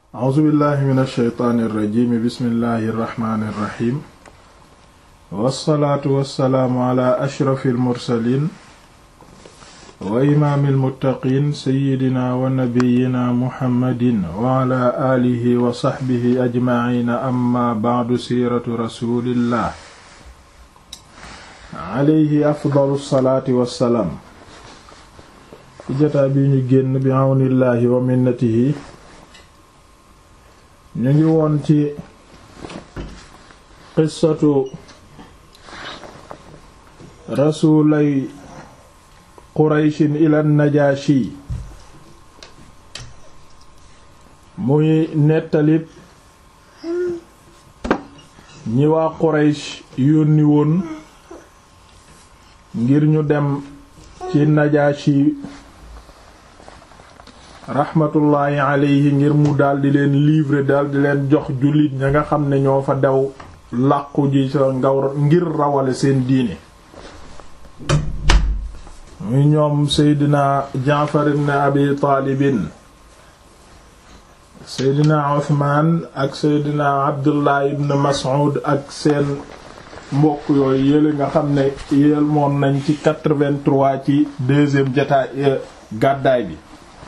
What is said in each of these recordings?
a'uuzu billahi min alsheytaani irrajimi bismillahi irrahmani irrahim wassalaatu wassalaamu ala ashrafi almursalin wa imaami almuttaqiin seyidina wa nabiyina muhammadin wa ala aalihi wa saxbihi ajmaciina amma bacdu siiratu rasulillah alayhi afdalu salaati wassalaam ci jataa bi ñu génn bi àwnillaahi wa minnatihi ñu ngi woon ci qissatu rasulay qurayshin ila najaashi muy nettalib ñi waa quraysh yónni woon ngir ñu dem ci najaashi raxmatullaahi alayhi ngir mu daldi leen livrer daldi leen jox jullit ña nga xam ne ñoo fa dew làqu ji sa ngaw ngir rawale seen diine muy ñoom seydina jaafar ibn abi taalibin seydina uthman ak seydina abdullah ibn mas'ud ak seen mbokk yooyu yële nga xam ne yéel moon nañ ci 83 ci deuxième jataay gàddaay bi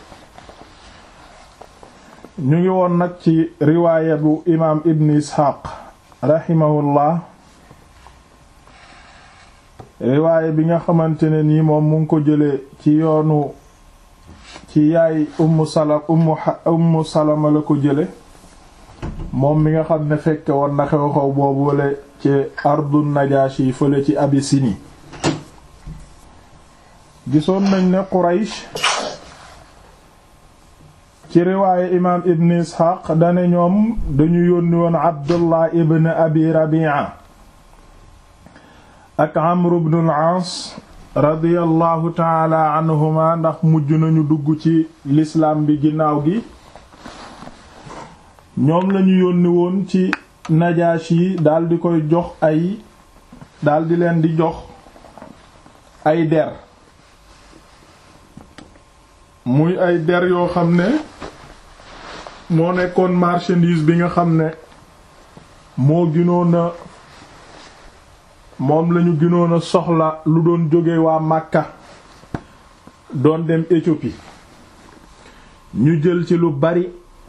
ñu ngi woon nag ci riwaaya bu imaam ibn isxaaq raximahullah riwaaya bi nga xamante ne nii moom mu ngi ko jële ci yoonu ci yaay ummu salama ummu ummu salama la ko jële moom mi nga xam ne fekke woon na xew-xew boobu wala ci ardu najaashi fële ci abisini gisoon nañ ne quraysh ci riwaaye imaam ibn isxaaq dane ñoom dañu yónni woon abdullah ibn abi rabia ak amr ibn al-aas radiyallahu taala anhuma ndax mujj nañu dugg ci lislaam bi ginnaaw gi ñoom lañu yónni woon ci najaashi daldi koy jox ay daldi leen di jox ay der muy ay der yoo xam ne moo nekkoon marchandise bi nga xam ne moo gënoon a moom lañu gënoon a soxla lu doon jóge waa Makka doon dem Éthiopie ñu jël ci lu bari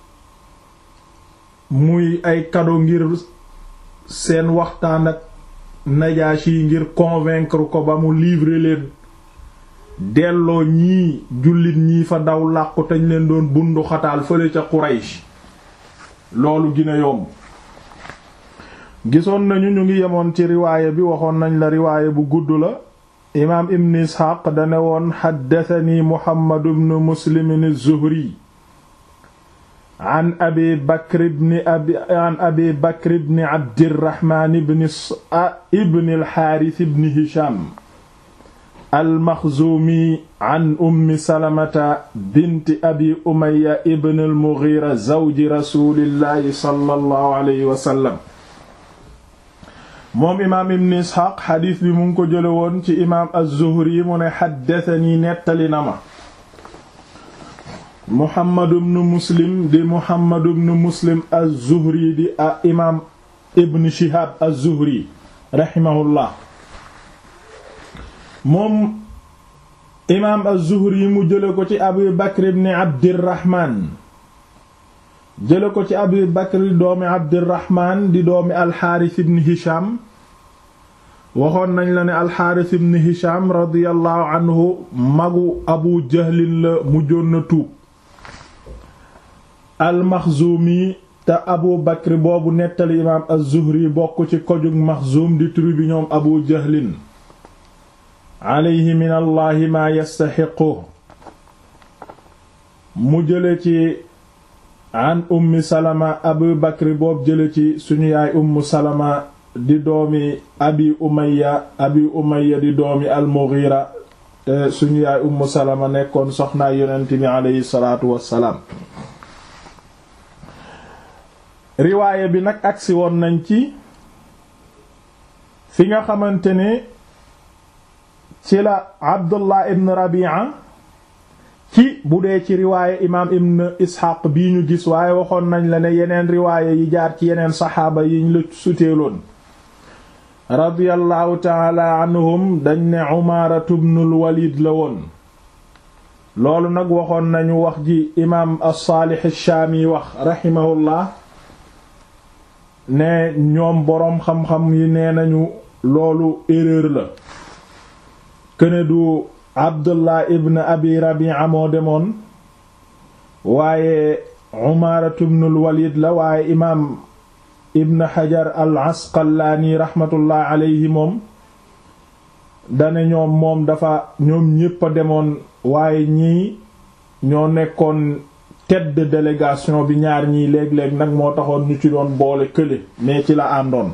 muy ay cadeau ngir seen waxtaan ak Najaashi yi ngir convaincre ko ba mu livrer leen delloo ñii jullit ñii fa daw làqu tañ leen doon bundu xataal fële ca Quraysh loolu gina yomb gisoon nañu ñu ngi yemoon ci riwaaya bi waxoon nañ la riwaaya bu gudd la imaam ibn isxaaq dane woon xaddatani muhammadu ibn muslimin az-zuhri an abi bakr ibn abi an abi bakr ibn abdirahmaan ibn ibn al-xaaris ibn hisham almaxzuumi an ummi salamata binti abi umaya ibn almughira zawji rasulillahi sallallahu alayhi wa sallam moom imaam ibn isxaaq xadiis bi mu ngi ko jële woon ci imaam az-zuhri mu ne xaddasani nettali na ma muhammadu bnu muslim di muhammadu bnu muslim az-zuhri di a imaam ibn shihab az-zuhri raximahullah moom imaam az-Zuhri mu jële ko ci Abu Bakr ibn Abdirahman jële ko ci Abu Bakr doomi Abdirahman di doomi Alxaaris ibn Hisham waxoon nañ la ne Alxaaris ibn Hisham radiyallahu anhu magu Abu Jahlin la mujjoon na tuub al-Maxzumi te Abu Bakr boobu nettali imaam az-Zuhri bokk ci kojug Maxzum di tribu ñoom Abu Jahlin alayhi min allahi maa yastaxiqu mu jële ci an ummi salama abu bakri boobu jële ci suñu yaay ummu salama di doomi abi umaya abi umaya di doomi almughira te suñu yaay ummu salama nekkoon soxnaa yonent bi alayhi salaatu wassalaam riwaaya bi nag agsi woon nañ ci fi nga xamante ne ci la abdullah ibn rabi'a ci bu dee ci riwaaya imaam ibn isxaaq bii ñu gis waaye waxoon nañ la ne yeneen riwaaya yi jaar ci yeneen saxaaba yiñ la suteeloon radiyallahu taala anhum dañ ne umaaratu bnul walid la woon loolu nag waxoon nañu wax ji imaam as-saalix ash-shaami wax raximahullah ne ñoom boroom xam-xam yi nee nañu loolu erreur la këne du abdullah ibn abi rabi'a moo demoon waaye umaaratu bnul walid la waaye imaam ibn xajar al asqalaani raxmatullah alayhi moom dane ñoom moom dafa ñoom ñépp a demoon waaye ñii ñoo nekkoon tête de délégation bi ñaar ñii léeg-léeg nag moo taxoon ñu ci doon boole kële mais ci la àndoon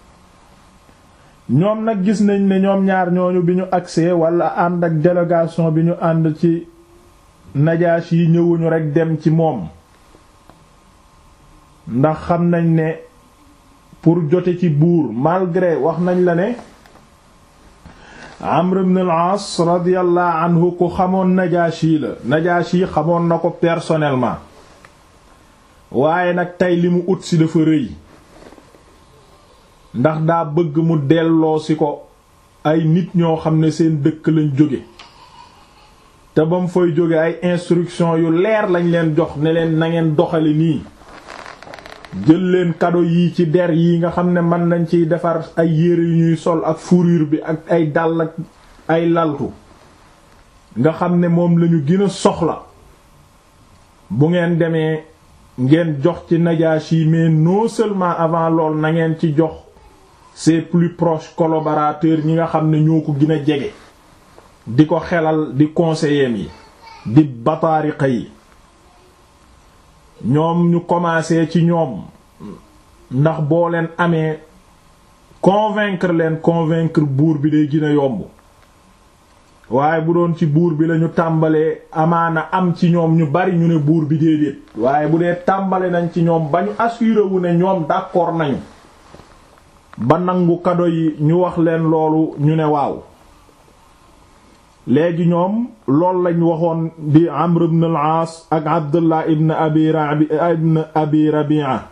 ñoom nag gis nañ ne ñoom ñaar ñooñu bi ñu agsee wala ànd ak délégation bi ñu ànd ci najaas yi ñëwuñu rekk dem ci moom ndax xam nañ ne pour jote ci buur malgré wax nañ la ne Amr ibn al-As radiyallahu anhu ku xamoon Najaashi la Najaashi xamoon na ko personnellement waaye nag tey li mu ut si dafa rëy ndax daa bëgg mu delloo si ko ay nit ñoo xam ne seen dëkk lañ jóge te ba mu fay jóge ay instruction yu leer lañ leen jox ne leen na ngeen doxali nii jël leen kado yi ci der yi nga xam ne mën nañ ciy defar ay yére yu ñuy sol ak fourrure bi ak ay dàll ak ay laltu nga xam ne moom lañu gën a soxla bu ngeen demee ngeen jox ci Najashi mais non seulement avant lool na ngeen ci jox ses plus proches collaborateurs ñi nga xam ne ñoo ko gën a jege di ko xelal di conseillers yi di bataariqa yi ñoom ñu commencé ci ñoom ndax boo leen amee convaincre leen convaincre buur bi day gën a yomb waaye bu doon ci buur bi lañu tàmbalee amaana am ci ñoom ñu bari ñu ne buur bi déedéet waaye bu dee tàmbale nañ ci ñoom ba ñu assuré wu ne ñoom d'accord nañu ba nangu kado yi ñu wax leen loolu ñu ne waaw léegi ñoom loolu lañ waxoon di Amr ibn al-Aas ak Abdullah ibn Abi Rabi ibn Abi Rabi'a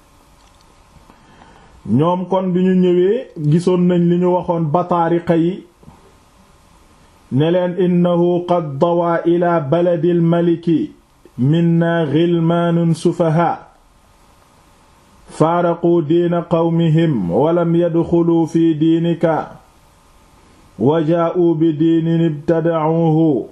ñoom kon bi ñu ñëwee gisoon nañ li ñu waxoon bataariqa yi ne leen innahu qad dawaa ila baladi al-maliki minna ghilmaanun sufahaa faaraquu diina qawmihim walam yadxuluu fi diinika wa jaa'u bi diinin ibtada'uhu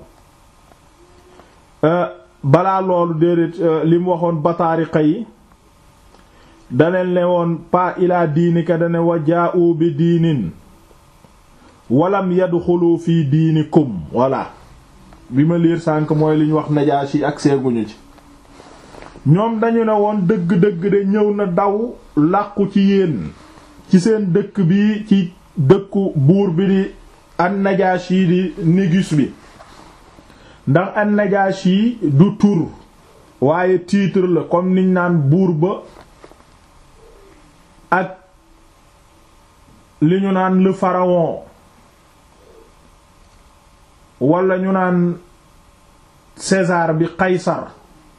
balaa loolu déedéet li mu waxoon bataariqa yi daneen ne woon pa ilaa diinika dane wa jaa'u bi diinin walam yadxulu fi diinikum voilà bi ma liir sànk mooy li ñu wax Najaashi ak seeguñu ci ñoom dañu ne woon dëgg-dëgg de ñëw na daw làqu ci yéen ci seen dëkk bi ci dëkku buur bi di an-Najaashi di Négus bi ndax an-Najaashi du tur waaye titre la comme niñ naan buur ba ak li ñu naan le pharaon wala ñu naan César bi Qaysar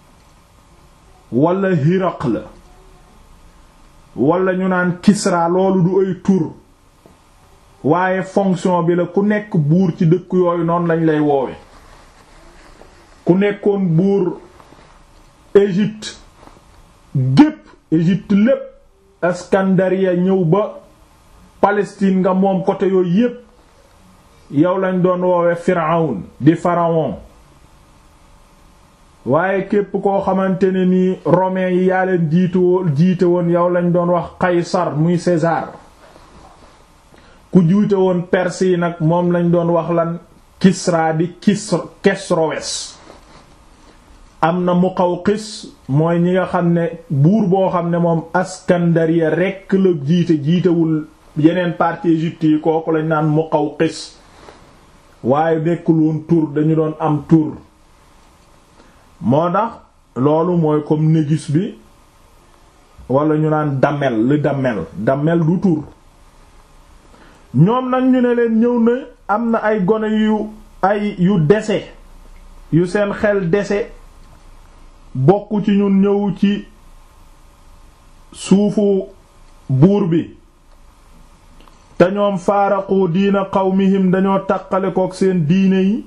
wala Hiraql wala ñu naan Kisra loolu du ay tur waaye fonction bi la ku nekk buur ci dëkk yooyu noonu lañ lay woowe ku nekkoon buur Égypte gépp Égypte lépp Askandaria ñëw ba Palestine nga moom côté yooyu yépp yow lañ doon woowe Pharaon di pharaon waaye képp koo xamante ne ni romain yi yaa leen jiitu jiite woon yow lañ doon wax Qaysar muy César ku jiite woon Perse yi nag moom lañ doon wax lan Kisra di Kisr Kesrowes am na Muqawqis mooy ñi nga xam ne buur boo xam ne moom Askandaria rekk la jiite jiitewul yeneen partie Égypte yi kooku lañ naan Muqawqis waaye nekkul woon tur dañu doon am tur moo tax loolu mooy comme Négus bi wala ñu naan Damel le Damel Damel du tur ñoom nag ñu ne leen ñëw na am na ay gone yu ay yu dese yu seen xel dese bokk ci ñun ñëw ci suufu buur bi te ñoom faaraqu diina qawmihim dañoo taqale kook seen diine yi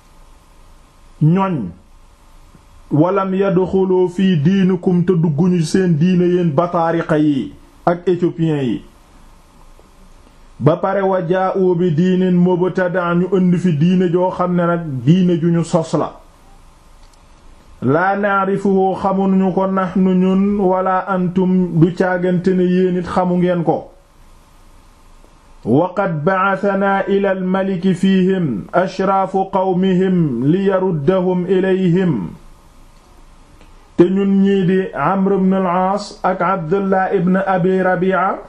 ñoñ walam yadxulu fii diinikum te dugguñu seen diine yéen bataariqa yi ak éthiopiens yi ba pare wa jaa'u bi diinin mubtada ñu indi fi diine joo xam ne nag diine ju ñu sos la laa naarifuhu xamuñu ko nahnu ñun wala antum du caagante ne yéen it xamu ngeen ko waqad ba'athanaa ila almaliki fiihim ashraafu qawmihim li yaruddahum ilayhim te ñun ñii di Amr ibn al-Aas ak Abdullah ibn Abi Rabi'a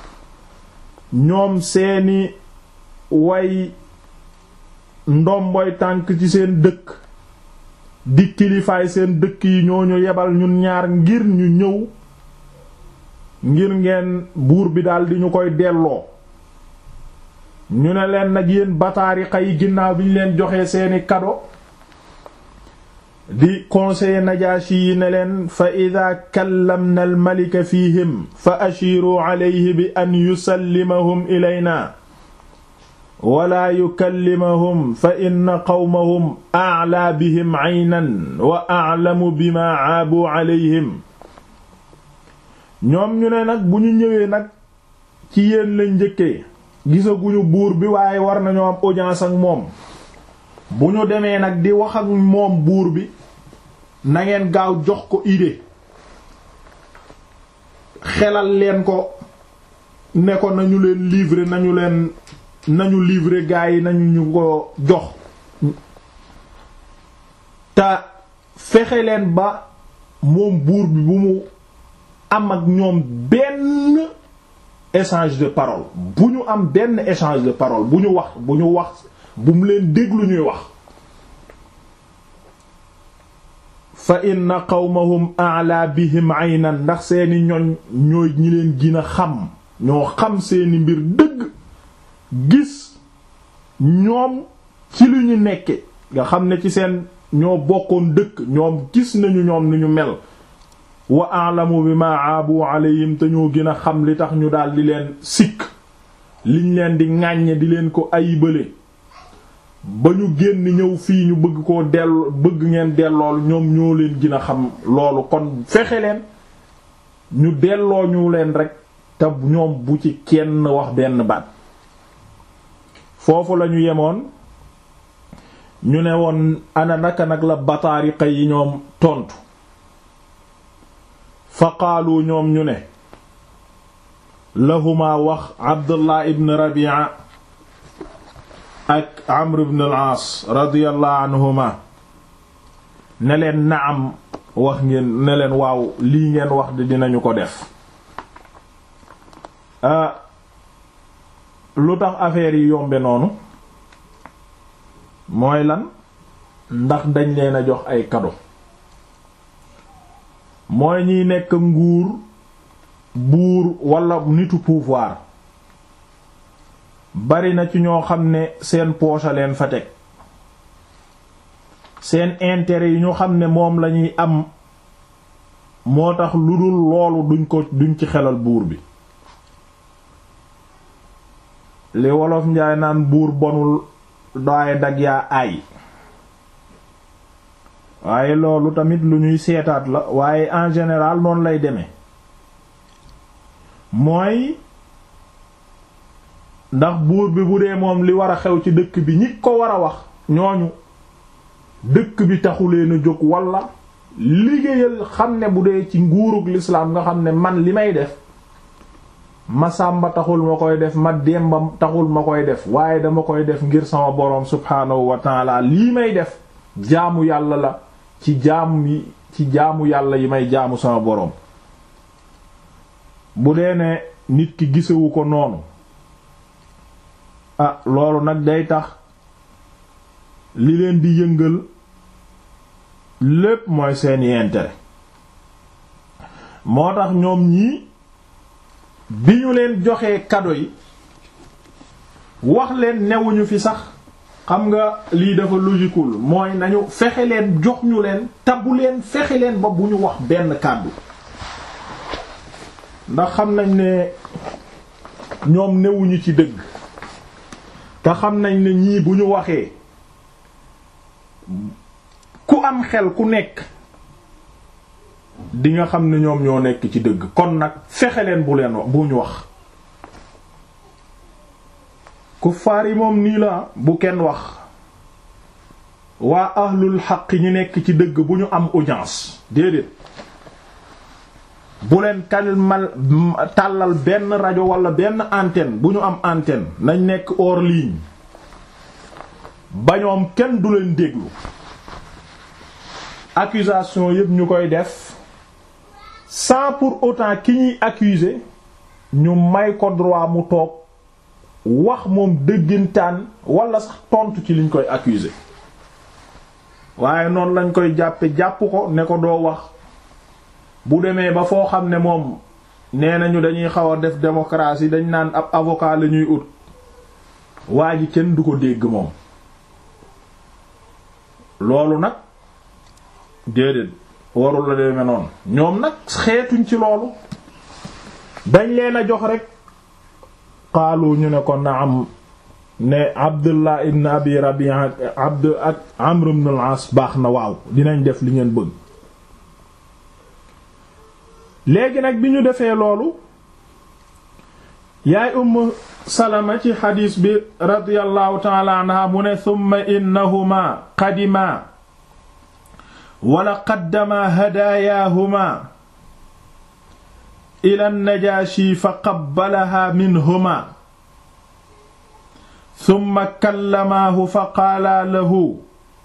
ñoom seeni way ndomboy tànk ci seen dëkk di kilifaay seen dëkk yi ñooñu yebal ñun ñaar ngir ñu ñëw ngir ngeen buur bi daldi ñu koy delloo ñu ne leen nag yéen bataariqa yi ginnaaw bi ñu leen joxee seeni kado di conseiller Najaashi yi ne leen fa ida kallamna al malika fihim fa ashiru alayhi bi an yusallimahum ilayna wala yukallimahum fa inna qawmahum a'laa bihim aynan wa a'lamu bima aabu alayhim ñoom ñu ne nag bu ñu ñëwee nag ci yéen lañ njëkkee gisaguñu buur bi waaye war nañoo am audience ak moom bu ñu demee nag di wax ak moom buur bi na ngeen gaaw jox ko idée xelal leen ko ne ko nañu leen livrer nañu leen nañu livrer gaa yi nañu ñu ko jox te fexe leen ba moom buur bi bu mu am ak ñoom benn échange de parole bu ñu am benn échange de parole bu ñu wax bu ñu wax bu mu leen déglu ñuy wax fa inna qawmahum a'la bihim aynan ndax seeni ñoñ ñooy ñi leen gën a xam ñoo xam seeni mbir dëgg gis ñoom ci lu ñu nekke nga xam ne ci seen ñoo bokkoon dëkk ñoom gis nañu ñoom ni ñu mel wa a'lamu bima aabu alayhim te ñoo gën a xam li tax ñu daal di leen sikk liñ leen di ŋàññe di leen ko ayibale ba ñu génn ñëw fii ñu bëgg koo dell bëgg ngeen dellool ñoom ñoo leen gën a xam loolu kon fexe leen ñu delloo ñu leen rek te ñoom bu ci kenn wax benn baat foofu lañu yemoon ñu ne woon ana naka nag la bataariqa yi ñoom tontu fa qaalu ñoom ñu ne lahuma wax abdullah ibn rabi'a ak amr ibn al-aas radiyallahu anhuma ne leen naam wax ngeen ne leen waaw lii ngeen wax di dinañu ko def lu tax affaire yi yombe noonu mooy lan ndax dañ leen a jox ay cadeau mooy ñiy nekk nguur buur walla nitu pouvoir bari na ci ñoo xam ne seen poche leen fa teg seen intérêt yi ñu xam ne moom lañuy am moo tax lu dul loolu duñ ko duñ ci xelal buur bi li wolof njaay naan buur bonul daaye dag yaa aay waaye loolu tamit lu ñuy seetaat la waaye en général noonu lay demee mooy ndax buur bi bu dee moom li war a xew ci dëkk bi ñi ko war a wax ñooñu dëkk bi taxuleen a jóg walla liggéeyal xam ne bu dee ci nguurug lislaam nga xam ne man li may def ma sàmba taxul ma koy def ma demba taxul ma koy def waaye dama koy def ngir sama boroom subhaanahu wa taala lii may def jaamu yàlla la ci jaamu yi ci jaamu yàlla yi may jaamu sama boroom bu dee ne nit ki gisewu ko noonu ah loolu nag day tax li leen di yëngal lépp mooy seeni intérêt moo tax ñoom ñii bi ñu leen joxee cadeau yi wax leen newuñu fi sax xam nga lii dafa logiqueul mooy nañu fexe leen jox ñu leen tabu leen fexe leen ba bu ñu wax benn kàddu ndax xam nañ ne ñoom newuñu ci dëgg te xam nañ ne ñii bu ñu waxee ku am xel ku nekk di nga xam ne ñoom ñoo nekk ci dëgg kon nag fexe leen bu leen bu ñu wax kuffaar yi moom nii la bu kenn wax waa ahlul xaq ñi nekk ci dëgg bu ñu am audience déedéet bu leen kalmal tàllal benn rajo wala benn antenne bu ñu am antenne nañ nekk hors ligne ba ñoom kenn du leen déglu accusation yépp ñu koy def sans pour autant ki ñuy accuser ñu may ko droit mu toog wax moom dëggintaan wala sax tontu ci liñ koy accuser waaye noonu lañ koy jàppe jàpp ko ne ko doo wax bu demee ba foo xam ne moom nee nañu dañuy xaw a def démocratie dañ naan ab avocat la ñuy ut waa ji kenn du ko dégg moom loolu nag déedéet warul la demee noonu ñoom nag xeetuñ ci loolu dañ leen a jox rek xaalu ñu ne ko naam ne Abdullah ibn Abi Rabi'a Abd ak Amr ibn al-As baax na waaw dinañ def li ngeen bëgg léegi nag bi ñu defee loolu yaay Umm Salama ci xadiis bi radiyallahu ta'ala anha mu ne thumma innahuma qadima wala qaddama hadaayaahuma ila najaashi fa qabbalaha minhuma summa kallamaahu fa qaala lahu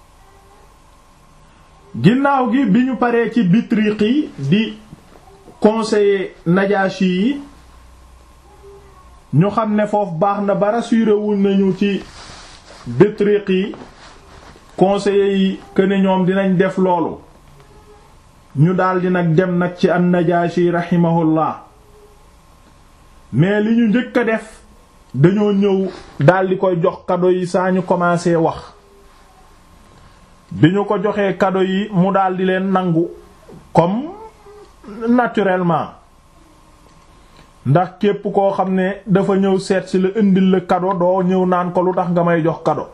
ginnaaw gi bi ñu paree ci bitriqi di conseiller najaashi yi ñu xam ne foofu baax na ba rassuré wuñ nañu ci bitriqi conseillers yi que ne ñoom dinañ def loolu ñu daldi nag dem nag ci an-Najaashi rahimahullah mais li ñu njëkk a def dañoo ñëw daldi koy jox kado yi saa ñu commencé wax bi ñu ko joxee kado yi mu daldi leen nangu comme naturellement ndax képp koo xam ne dafa ñëw seet si la indil la kado doo ñëw naan ko lu tax nga may jox kado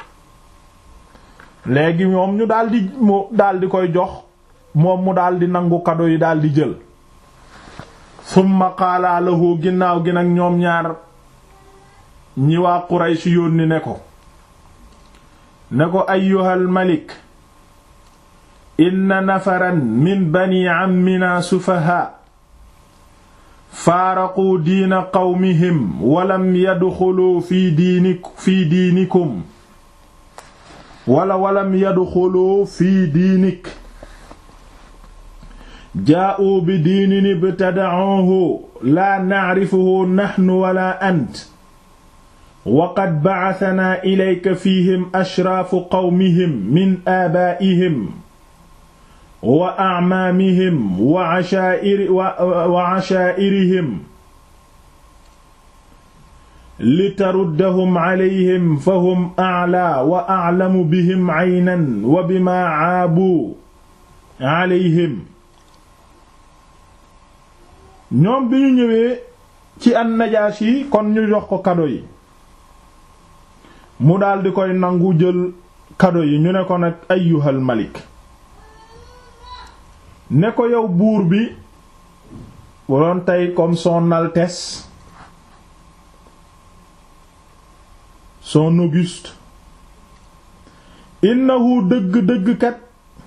léegi moom ñu daldi mu daldi koy jox moom mu daldi nangu kado yi daldi jël summa qaala lahu ginnaaw gi nag ñoom ñaar ñi waa Quraysh yónni ne ko ne ko ayyuhal malik inna nafaran min bani ammina sufaha faaraquu diina qawmihim walam yadxuluu fi diinik fi diinikum wala walam yadxulu fi diinik jaa'u bi diinin ibtada'uhu laa na'rifuhu nahnu wala ant wa qad ba'athanaa ilayka fiihim ashraafu qawmihim min aabaa'ihim wa a'maamihim wa 'ashaa'iri wa 'ashaa'irihim litaruddahum alayhim fahum a'laa wa a'lamu bihim 'aynan wa bimaa 'aabu alayhim ñoom bi ñu ñëwee ci an-Najaashi kon ñu jox ko kado yi mu daldi koy nangu jël kado yi ñu ne ko nag ayyuhal malik ne ko yow buur bi bu doon tey comme son altesse son auguste innahu dëgg-dëgg kat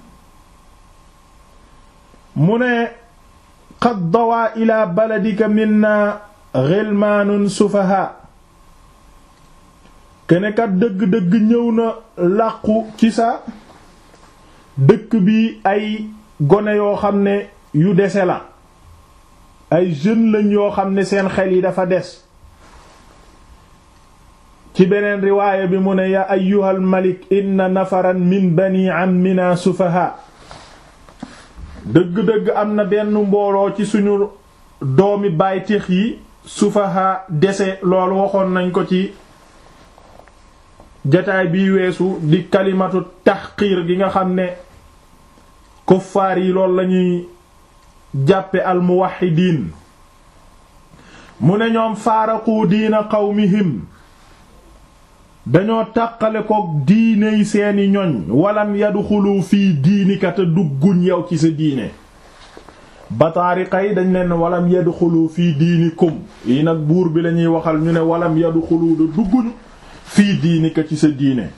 mu ne qad dawaa ila baladika minna ghilmaanun sufaha kene kat dëgg-dëgg ñëw na làqu ci sa dëkk bi ay gone yoo xam ne yu dese la ay jeunes lañ yoo xam ne seen xel yi dafa des ci beneen riwaaya bi mu ne ya ayyuhal malik inna nafaran min bani ammina sufaha dëgg-dëgg am na benn mbooloo ci suñu doomi bàytix yi sufaha dese loolu waxoon nañ ko ci jataay bii weesu di kalimatu taxqiir gi nga xam ne kuffaar yi loolu lañuy jàppe almuwaxidiin mu ne ñoom faaraqu diina qawmihim dañoo tàqale kook diiney seeni ñoñ walam yadxulu fii diinika te dugguñ yow ci sa diine bataariqa yi dañ leen walam yadxulu fii diinikum yi nag buur bi lañuy waxal ñu ne walam yadxulu da dugguñu fii diinika ci sa diine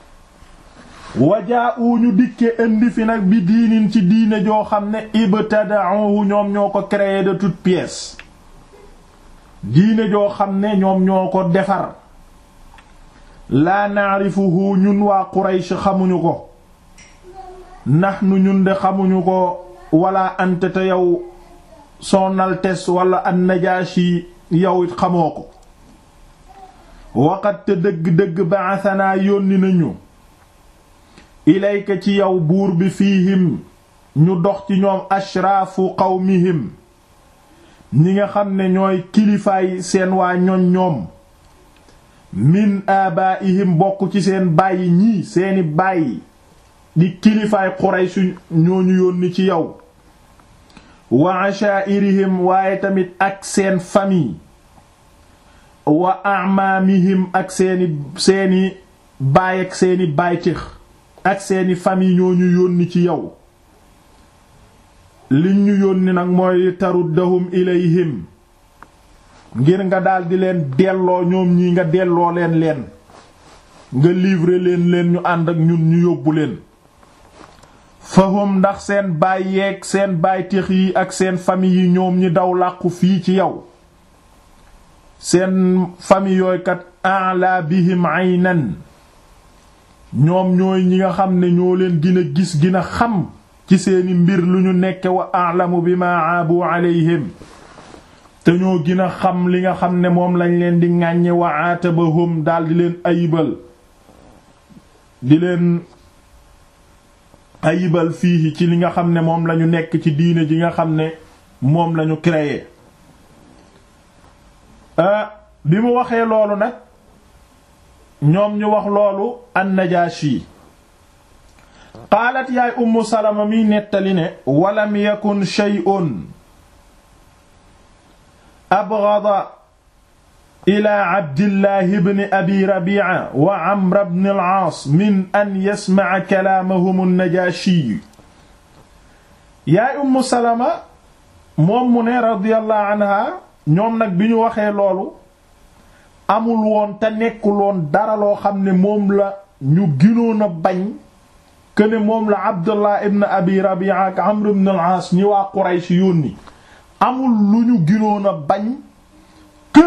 wajaa ñu dikke indi fi nag bi diinin ci diine joo xam ne ibtada'uhu ñoom ñoo ko créé de toutes pièces diine joo xam ne ñoom ñoo ko defar laa naarifuhu ñun waa Quraysh xamuñu ko nahnu ñun de xamuñu ko wala anta te yow son altesse wala an-Najashi yow it xamoo ko waqat te dëgg-dëgg ba'athanaa yónni nañu ilayka ci yow buur bi fiihim ñu dox ci ñoom ashraafu qawmihim ñi nga xam ne ñooy kilifaay seen waa ñoñ ñoom min abaihim bokk ci seen bàyyi ñii seeni bàyyi di kilifaay Quraysh ñooñu yónni ci yow wa ashaa'irihim waaye tamit ak seen famille wa a'maamihim ak seeni seeni baay ak seeni baytix ak seeni famille ñooñu yónni ci yow liñ ñu yónni nag mooy taruddahum ilayhim ngir nga daldi leen delloo ñoom ñi nga delloo leen leen nga livrer leen leen ñu ànd ak ñun ñu yóbbu leen fahum ndax seen baay yeeg seen baytix yi ak seen famille yi ñoom ñi daw làqu fii ci yow seen famille yooyu kat a'la bihim aynan ñoom ñooy ñi nga xam ne ñoo leen gën a gis gën a xam ci seeni mbir lu ñu nekke wa a'lamu bima aabu alayhim te ñoo gën a xam li nga xam ne moom lañ leen di ŋàññe wa atabahum daldi leen ayibal di leen ayibal fii ci li nga xam ne moom lañu nekk ci diine ji nga xam ne moom lañu créé bi mu waxee loolu nag ñoom ñu wax loolu an-Najaashi qaalat yaay ummu salama mi nettali ne walam yakun shay'un abghada ila abdillahi ibn abi rabi'a wa amr ibn al-aas min an yasma'a kalaamahum an-Najaashi yaay ummu salama moom mu ne radiyallahu anha ñoom nag bi ñu waxee loolu amul woon te nekkul woon dara loo xam ne moom la ñu ginoon a bañ këne moom la Abdullah ibn Abi Rabi'a ak Amr ibn al-As ñi waa Quraysh yónni amul lu ñu ginoon a bañ que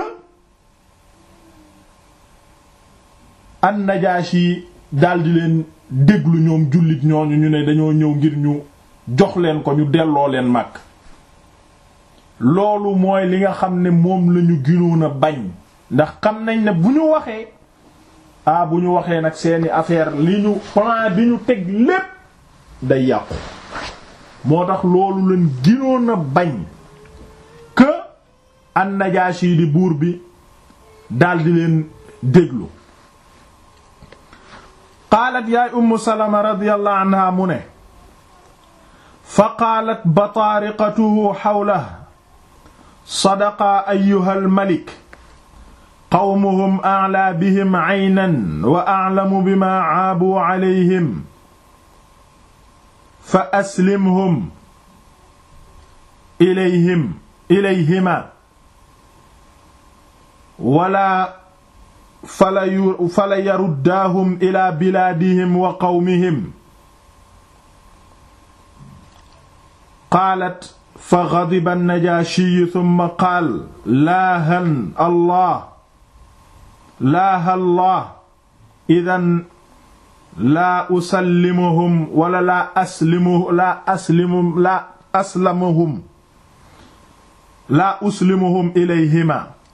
an-Najashi daldi leen déglu ñoom jullit ñooñu ñu ne dañoo ñëw ngir ñu jox leen ko ñu delloo leen mag loolu mooy li nga xam ne moom la ñu ginoon a bañ ndax xam nañ ne bu ñu waxee ah bu ñu waxee nag seeni affaire li ñu plan bi ñu teg lépp day yàqu moo tax loolu leen ginoon a bañ que an-Najaashi di buur bi daldi leen déglu qaalat yaay ummu salama radiyallahu anha mu ne fa qaalat bataariqatuhu xawlahu sadaqa ayyuha al-malik qawmuhum a'laa bihim aynan wa a'lamu bimaa caabu calayhim fa aslimhum ilayhim ilayhima wala fala yu fala yaruddaahum ilaa bilaadihim wa qawmihim qaalat fa gadiba an-najaashiyu thumma qaal laahan allah laaha allah idan laa usallimuhum wala laa aslimu laa aslimu laa aslamuhum laa uslimuhum ilayhima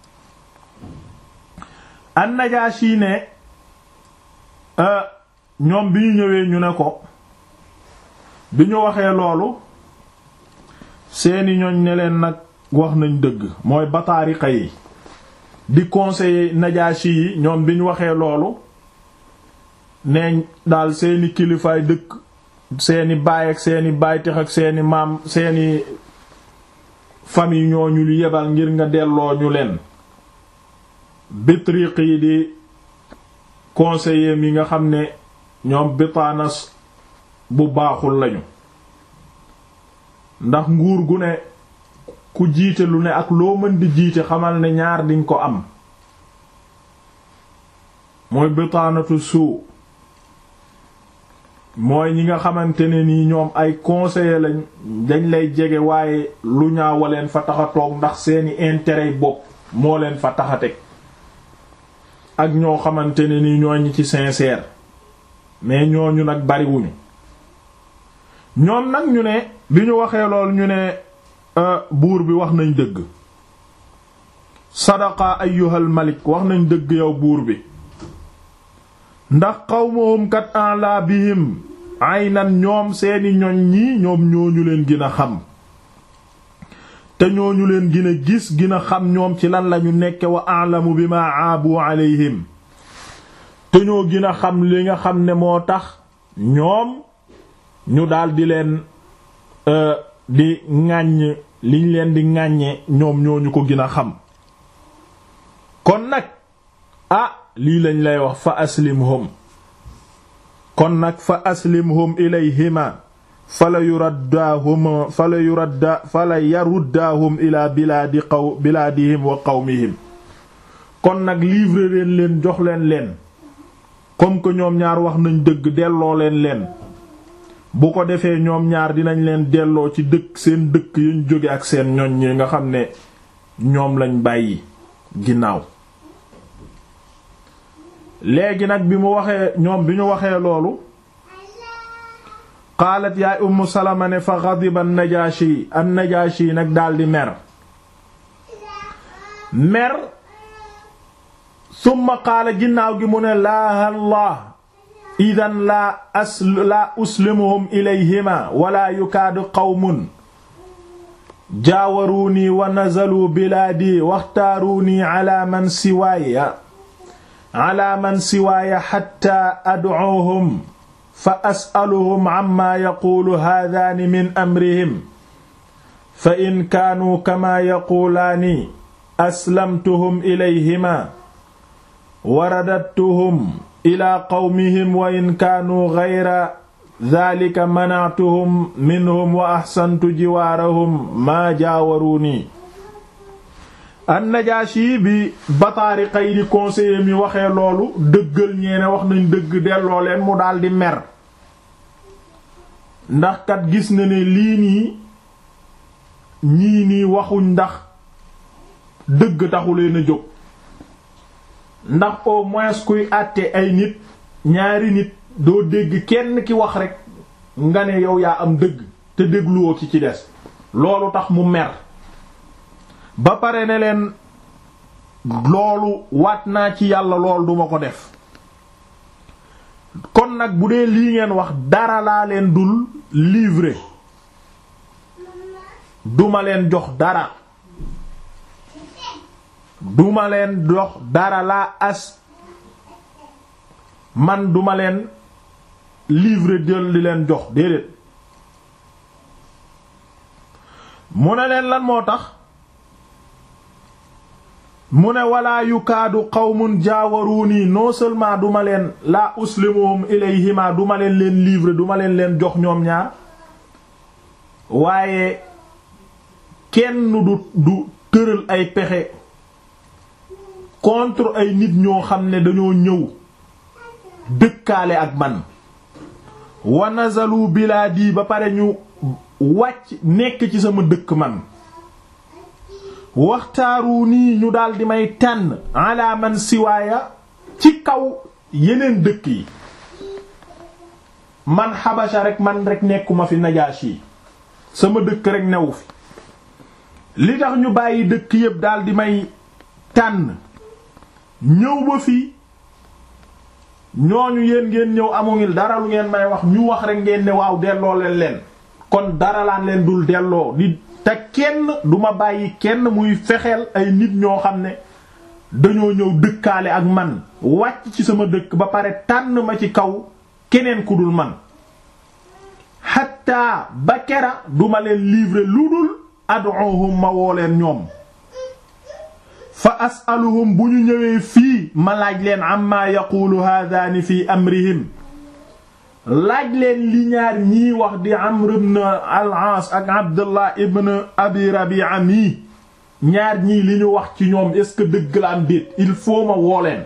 an-Najaashi ne ñoom bi ñu ñëwee ñu ne ko bi ñu waxee loolu seeni ñoñ ne leen nag wax nañ dëgg mooy bataariqa yi di conseiller Najaashi yi ñoom bi ñu waxee loolu neeñ daal seeni kilifaay dëkk seeni baay ak seeni baaytex ak seeni maam seeni famille ñooñu lu yebal ngir nga delloo ñu leen bitriq yi di conseiller yi nga xam ne ñoom bitaanas bu baaxul lañu ndax nguur gu ne ku jiite lu ne ak loo mën di jiite xamal ne ñaar diñ ko am mooy bitaanatu suu mooy ñi nga xamante ne nii ñoom ay conseiller lañ dañ lay jege waaye lu ñaawaleen fa tax a toog ndax seeni intérêt bopp moo leen fa tax a teg ak ñoo xamante ne nii ñoo ñi ci sincère mais ñooñu nag bariwuñu ñoom nag ñu ne bi ñu waxee lool ñu ne buur bi wax nañ dëgg sadaqa ayyuhal malik wax nañ dëgg yow buur bi ndax qawmuhum kat ala bihim aynan ñoom seeni ñoñ ñi ñoom ñooñu leen gën a xam te ñooñu leen gën a gis gën a xam ñoom ci lan lañu nekke wa a'lamu bima aabu alayhim te ñoo gën a xam li nga xam ne moo tax ñoom ñu daldi leen di ŋàññ liñ leen di ŋàññe ñoom ñooñu ko gën a xam kon nag ah lii lañ lay wax fa aslimhum kon nag fa aslimhum ilayhima fala yuraddaahum fala yuradda fala yaruddaahum ila bilaadi qaw bilaadihim wa qawmihim kon nag livrer leen leen jox leen leen comme que ñoom ñaar wax nañ dëgg delloo leen leen bu ko defee ñoom ñaar dinañ leen delloo ci dëkk seen dëkk yañ jóge ak seen ñoñ ñi nga xam ne ñoom lañ bàyyi ginnaaw léegi nag bi mu waxee ñoom bi ñu waxee loolu qaalat yaay ummu salama ne fa ghadiba an-najaashi an-najaashi nag daldi mer mer summa qaala ginnaaw gi mu ne laa allah idan laa as laa uslimuhum ilayhima wala yukaadu qawmun jaawaruunii wa nazaluu bilaadii waxtaaruunii ala man siwaaya ala man siwaaya xatta adcuuhum fa as'aluhum amma yaquulu haadaani min amrihim fa in kaanuu kamaa yaquulaani aslamtuhum ilayhima wa radattuhum ilaa qawmihim wa in kaanuu gayra daalika manactuhum minhum wa axsantu jiwaarahum maa jaawaruunii an-Najaashi bi Bataariqa yi di conseiller mi waxee loolu dëggal ñeene wax nañ dëgg delloo leen mu daldi mer ndax kat gis na ne lii nii ñii nii waxuñ ndax dëgg taxu leen a jóg ndax au moins kuy àtte ay nit ñaari nit doo dégg kenn ki wax rekk nga ne yow yaa am dëgg te dégluwoo ki ci des loolu tax mu mer ba pare ne leen loolu waat naa ci yàlla lool duma ko def kon nag bu dee lii ngeen wax dara laa leen dul livrer duma leen jox dara duma leen jox dara laa as man duma leen livrer jël di leen jox déedéet mu ne leen lan moo tax mu ne walaa yukaadu qawmun jaawaruuni non seulement duma leen laa uslimuhum ilayhima duma leen leen livrer duma leen leen jox ñoom ñaar waaye kenn du du tëral ay pexe contre ay nit ñoo xam ne dañoo ñëw dëkkaale ak man wa nazalu bilaadi ba pare ñu wàcc nekk ci sama dëkk man waxtaaru nii ñu daldi may tànn ala man siwaaya ci kaw yeneen dëkk yi man xabasa rek man rek nekkuma fi Najaashi sama dëkk rek newu fi li tax ñu bàyyi dëkk yépp daldi may tànn ñëw ba fii ñooñu yéen ngeen ñëw amuñu dara lu ngeen may wax ñu wax rek ngeen ne waaw delloo leen leen kon dara laan leen dul delloo di te kenn duma bàyyi kenn muy fexeel ay nit ñoo xam ne dañoo ñëw dëkkaale ak man wàcc ci sama dëkk ba pare tànn ma ci kaw keneen ku dul man xatta ba kera duma leen livrer lu dul ad'uhum ma woo leen ñoom fa as'aluhum bu ñu ñëwee fii ma laaj leen amma yaqulu haadaani fi amrihim laaj leen li ñaar ñii wax di Amr ibn al-Aas ak Abdullah ibn Abi Rabi'a mii ñaar ñii li ñu wax ci ñoom est-ce que dëgg la am déet il faut ma woo leen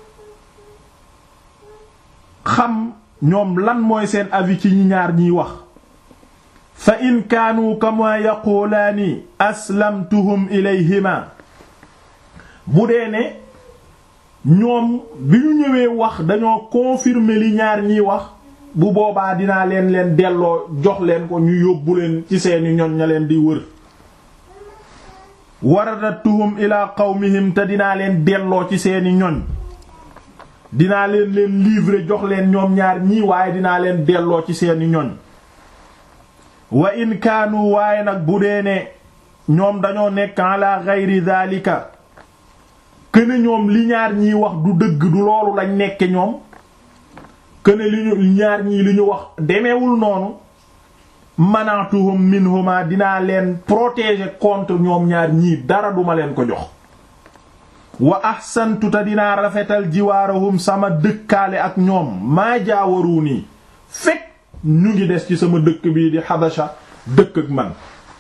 xam ñoom lan mooy seen avis ci ñi ñaar ñiy wax fa in kaanu kama yaqulaani aslamtuhum ilayhima bu dee ne ñoom bi ñu ñëwee wax dañoo confirmer li ñaar ñiy wax bu boobaa dinaa leen leen delloo jox leen ko ñu yóbbu leen ci seeni ñoñ ña leen di wër waradatuhum ila qawmihim te dinaa leen delloo ci seeni ñoñ dinaa leen leen livrer jox leen ñoom ñaar ñii waaye dinaa leen delloo ci seeni ñoñ wa in kaanu waaye nag bu dee ne ñoom dañoo nekk ala ghayri dhalika këne ñoom li ñaar ñiy wax du dëgg du loolu lañ nekke ñoom këne li ñu ñaar ñii li ñu wax demeewul noonu manatuhum minhuma dinaa leen protéger contre ñoom ñaar ñii dara duma leen ko jox wa ahsantu ta dinaa rafetal jiwaarahum sama dëkkaale ak ñoom maa jaawaru nii fekk ñu ngi des ci sama dëkk bii di Habasha dëkk ak man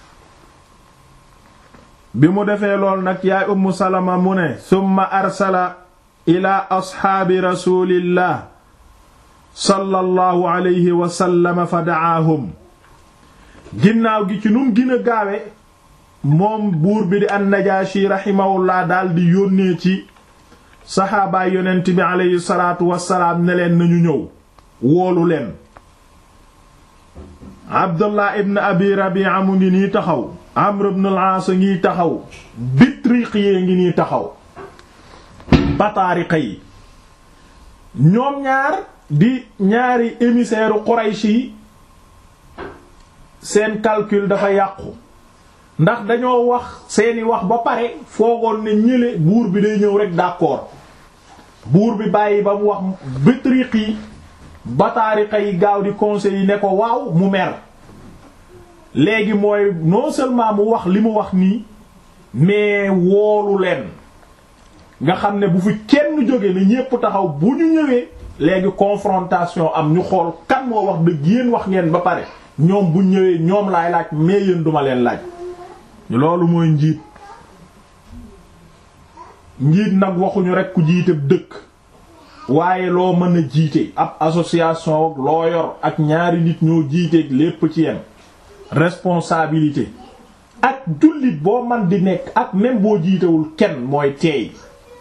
bi mu defee lool nag yaay Ummu Salama mu ne summa arsala ila asxaabi rasulillah sallallahu alayhi wa sallam fa da'aahum ginnaaw gi ci num gën a gaawe moom buur bi di an-Najaashi rahimahullah daal di yónnee ci saxaabaay yonent bi aleyhi salaatu wassalaam ne leen nañu ñëw woolu leen Abdullah ibn Abi Rabi'a mu ngi nii taxaw Amr ibn al-Aas ngi taxaw Bitriqiye ngi nii taxaw Bataariqa yi ñoom ñaar di ñaari émissaire Quraysh yi seen calcul dafa yàqu ndax dañoo wax seeni wax ba pare foogoon ne ñële buur bi day ñëw rek d'accord buur bi bàyyi ba mu wax Bitriq yi Bataariqa yi gaaw di conseil yi ne ko waaw mu mer léegi mooy non seulement mu wax li mu wax nii mais woolu leen nga xam ne bu fi kenn jóge ne ñépp taxaw bu ñu ñëwee léegi confrontation am ñu xool kan moo wax dëgg yéen wax ngeen ba pare ñoom bu ñëwee ñoom laay laaj mais yéen duma leen laaj loolu mooy njiit njiit nag waxuñu rekk ku jiite dëkk waaye loo mën a jiite ab association loo yor ak ñaari nit ñoo jiiteeg lépp ci yem responsabilité ak jullit boo man di nekk ak même boo jiitewul kenn mooy teey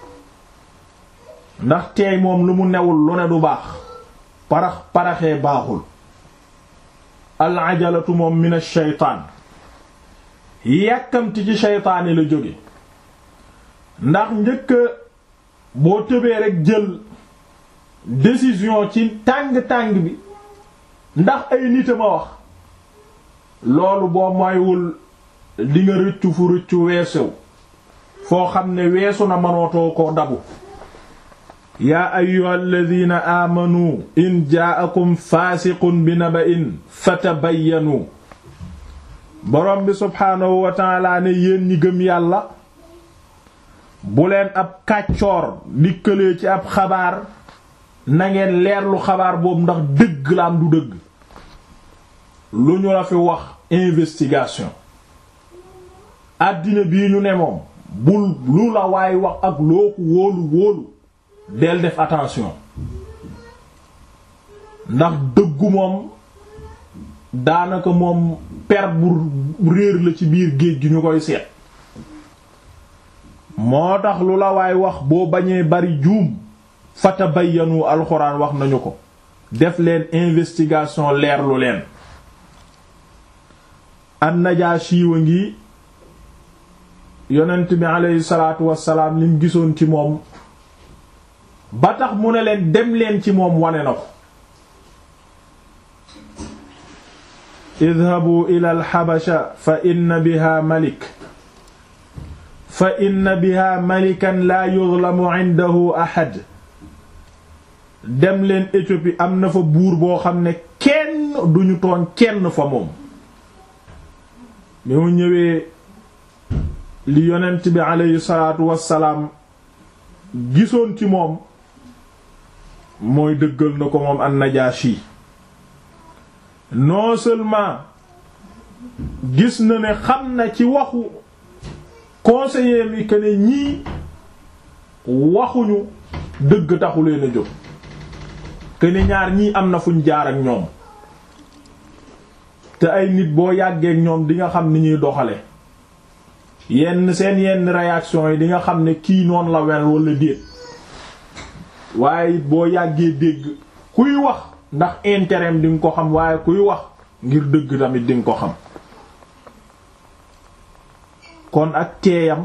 ndax teey moom lu mu newul lu ne du baax parax paraxee baaxul al ajalatu moom min ash-shaytaan yàkkamti ci shaytaani la jóge ndax njëkk boo tëbee rek jël décision ci tàng-tàng bi ndax ay nit a ma wax loolu boo moywul di nga rëccu fu rëccu weesew foo xam ne weesu na mënootoo ko dabu yaa ayyuha alladina aamanu in jaa'akum faasiqun bi naba'in fatabayyanu borom bi subhaanahu wa ta'ala ne yéen ñi gëm yàlla bu leen ab kàccoor dikkalee ci ab xabaar na ngeen leerlu xabaar boobu ndax dëgg la am du dëgg lu ñu la fi wax investigation àddina bii ñu ne moom bul lu la waay wax ak loo ko wóolu wóolu del def attention ndax dëggu moom daanaka moom per bu réer la ci biir géej gi ñu koy seet moo tax lu la waay wax boo bañee bari juum fatabayyanu alxuraan wax nañu ko def leen investigation leerlu leen an-Najaashi wa ngi yonent bi aleyhi salaatu wassalaam lim gisoon ci moom ba tax mu ne leen dem leen ci moom wane na ko idhabu ila alxabasha fa inna biha malik fa inna biha malikan laa yuzlamu indahu ahad dem leen Éthiopie am na fa buur boo xam ne kenn duñu tooñ kenn fa moom bi mu ñëwee li yonent bi aleyhi salaatu wassalaam gisoon ci moom mooy dëggal na ko moom an-Najaashi non seulement gis na ne xam na ci waxu conseiller mi que ne ñii waxuñu dëgg taxu leen a jóg que ne ñaar ñii am na fuñ jaar ak ñoom te ay nit boo yàggee ak ñoom di nga xam ni ñuy doxale yenn seen yenn réaction yi di nga xam ne kii noonu la wel wala déet waaye boo yàggee dégg kuy wax ndax intérêt di nga ko xam waaye kuy wax ngir dëgg tamit di nga ko xam kon ak teeyam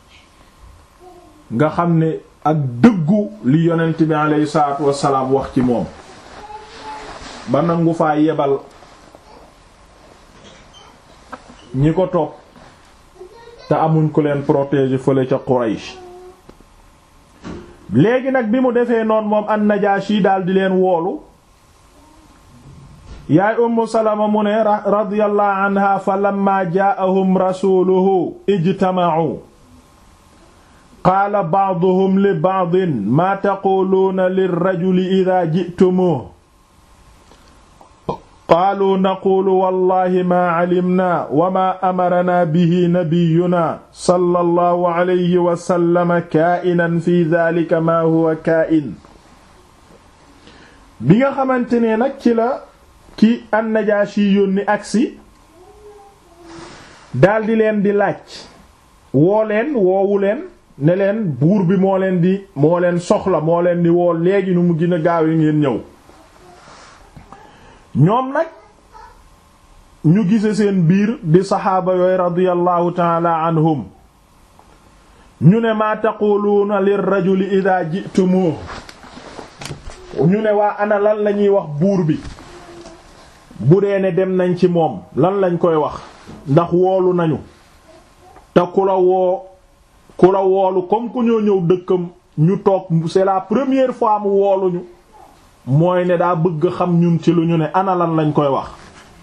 nga xam ne ak dëggu li yonent bi alayhi salaatu wassalaam wax ci moom ba nangu faa yebal ñi ko topp te amuñ ko leen protéger fële ca Quraysh léegi nag bi mu defee noonu moom an-Najaashi daal di leen woolu yaay Ummu Salama mu ne radiyallahu anha fa lamma jaa'ahum rasuluhu ijtama'u qaala ba'duhum li ba'din maa taquluuna lirrajuli idhaa ji'tumuuhu qaaluu naquulu wallahi maa calimnaa wa maa amaranaa bihi nabiyyunaa sallallahu alayhi wa sallam kaa'inan fi dhaalika maa huwa kaa'in bi nga xamante ne nag ci la ki an-Najaashi yónni agsi daldi leen di laaj woo leen woowu leen ne leen buur bi moo leen di moo leen soxla moo leen di woo léegi nu mu gën a gaaw yi ngeen ñëw ñoom nag ñu gise seen biir di saxaaba yooyu radiyallahu taala anhum ñu ne maa taquluuna lirrajuli idha ji'tumuhu ñu ne waa ana lan lañuy wax buur bi bu dee ne dem nañ ci moom lan lañ koy wax ndax woolu nañu te ku la woo ku la woolu comme ku ñoo ñëw dëkkam ñu toog c'est la première fois mu wooluñu mooy ne daa bëgg xam ñun ci lu ñu ne ana lan lañ koy wax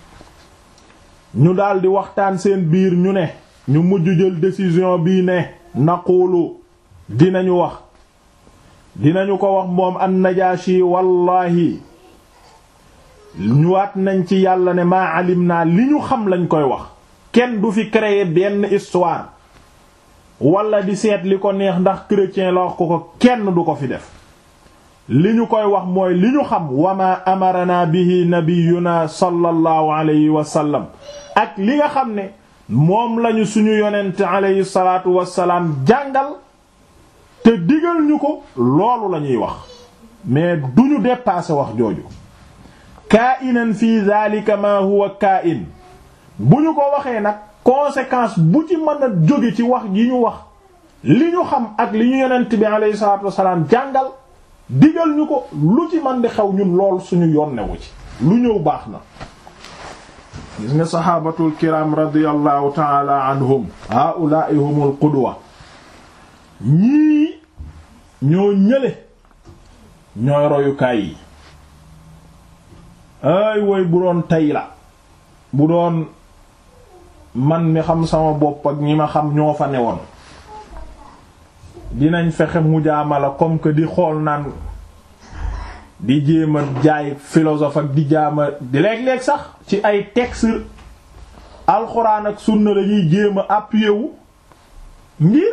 ñu daldi waxtaan seen biir ñu ne ñu mujj jël décision bii ne naqulu dinañu wax dinañu ko wax moom an-Najaashi wallahi ñu waat nañ ci yàlla ne maa alim naa li ñu xam lañ koy wax kenn du fi créer benn histoire wala di seet li ko neex ndax chrétien la wax ko ko kenn du ko fi def li ñu koy wax mooy li ñu xam wa ma amarana bihi nabiyuna sallallahu alayhi wa sallam ak li nga xam ne moom lañu suñu yonent alayhi salaatu wassalaam jàngal te digal ñu ko loolu la ñuy wax mais duñu dépasser wax jooju kaa'inan fi dhalika ma huwa kaa'in bu ñu ko waxee nag conséquence bu ci mën a jóge ci wax yi ñu wax li ñu xam ak li ñu yonent bi alayhi salaatu wassalaam jàngal digal ñu ko lu ci man di xew ñun lool suñu yonnewu ci lu ñëw baax na gis nga saxaabatul kiram radiyallahu taala anhum haa'ulaa'i humul qudwa ñii ñoo ñële ñooy royukaay yi ay woy bu doon tey la bu doon man mi xam sama bopp ak ñi ma xam ñoo fa newoon dinañ fexe mujaamala comme que di xool naan di jéem a jaay philosophe ak di jaama di léeg-léeg sax ci ay texte alxuraan ak sunna lañuy jéem a appuyer wu ngir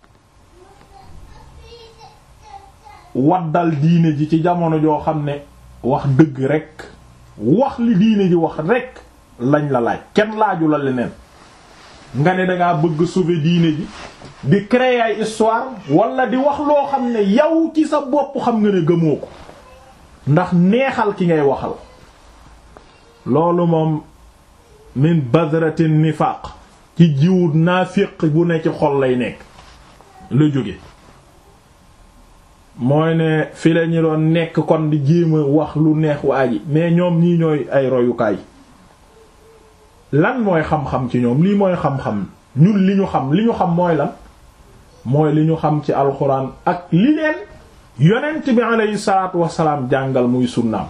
waddal diine ji ci jamono joo xam ne wax dëgg rekk wax li diine ji wax rekk lañ la laaj kenn laaju la leneen nga ne dangaa bëgg sauver diine ji di créer ay histoire wala di wax loo xam ne yow ci sa bopp xam nga ne gëmoo ko ndax neexal ki ngay waxal loolu moom min badratin nifaq ci jiwu naafiq bu ne ci xol lay nekk la jóge mooy ne fi la ñu doon nekk kon di jéem a wax lu neex waa ji mais ñoom ñii ñooy ay royukaay lan mooy xam-xam ci ñoom lii mooy xam-xam ñun li ñu xam li ñu xam mooy lan mooy li ñu xam ci alxuraan ak li leen yonent bi aleyhi salaatu wasalaam jàngal muy sunnaam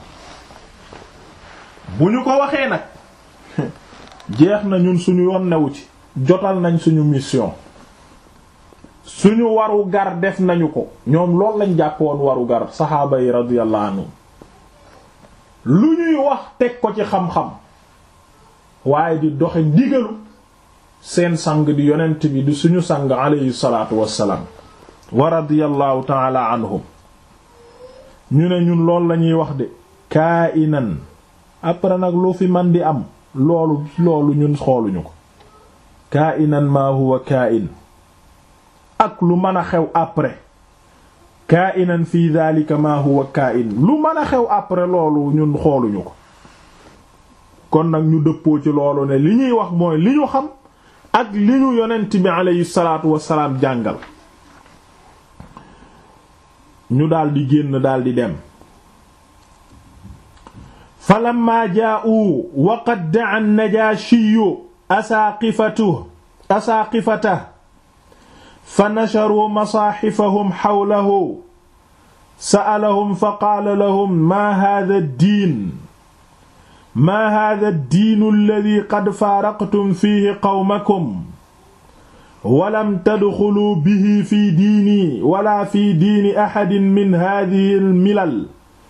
bu ñu ko waxee nag jeex na ñun suñu yoon newu ci jotal nañ suñu mission suñu waru gar def nañu ko ñoom loolu lañ jàpp woon waru gar saxaaba yi radiyallahu anhum lu ñuy wax teg ko ci xam-xam waaye di doxe ndigalu seen sang di yonent bi di suñu sang alayhi salaatu wassalaam wa radiyallahu taala anhum ñu ne ñun loolu lañuy wax de kaa inan après nag lu fi man di am loolu loolu ñun xooluñu ko kaa inan maa huwa kaa in ak lu mën a xew après kaa inan fi dhalika maa huwa kaa in lu mën a xew après loolu ñun xooluñu ko kon nag ñu dëppoo ci loolu ne li ñuy wax mooy li ñu xam ak li ñu yonent bi aleyhi salaatu wasalaam jàngal ñu daldi génn daldi dem falamma jaa'u wa qad da'a an-najaashiyyu asaaqifatuhu asaaqifatahu fa nasharuu masaaxifahum xawlahu sa'alahum fa qaala lahum maa haadha ad-diin maa haadha ad-diinu alladhii qad faaraqtum fiihi qawmakum wa lam tadxuluu bihi fii diinii wala fii diini axadin min haadhihi al-milal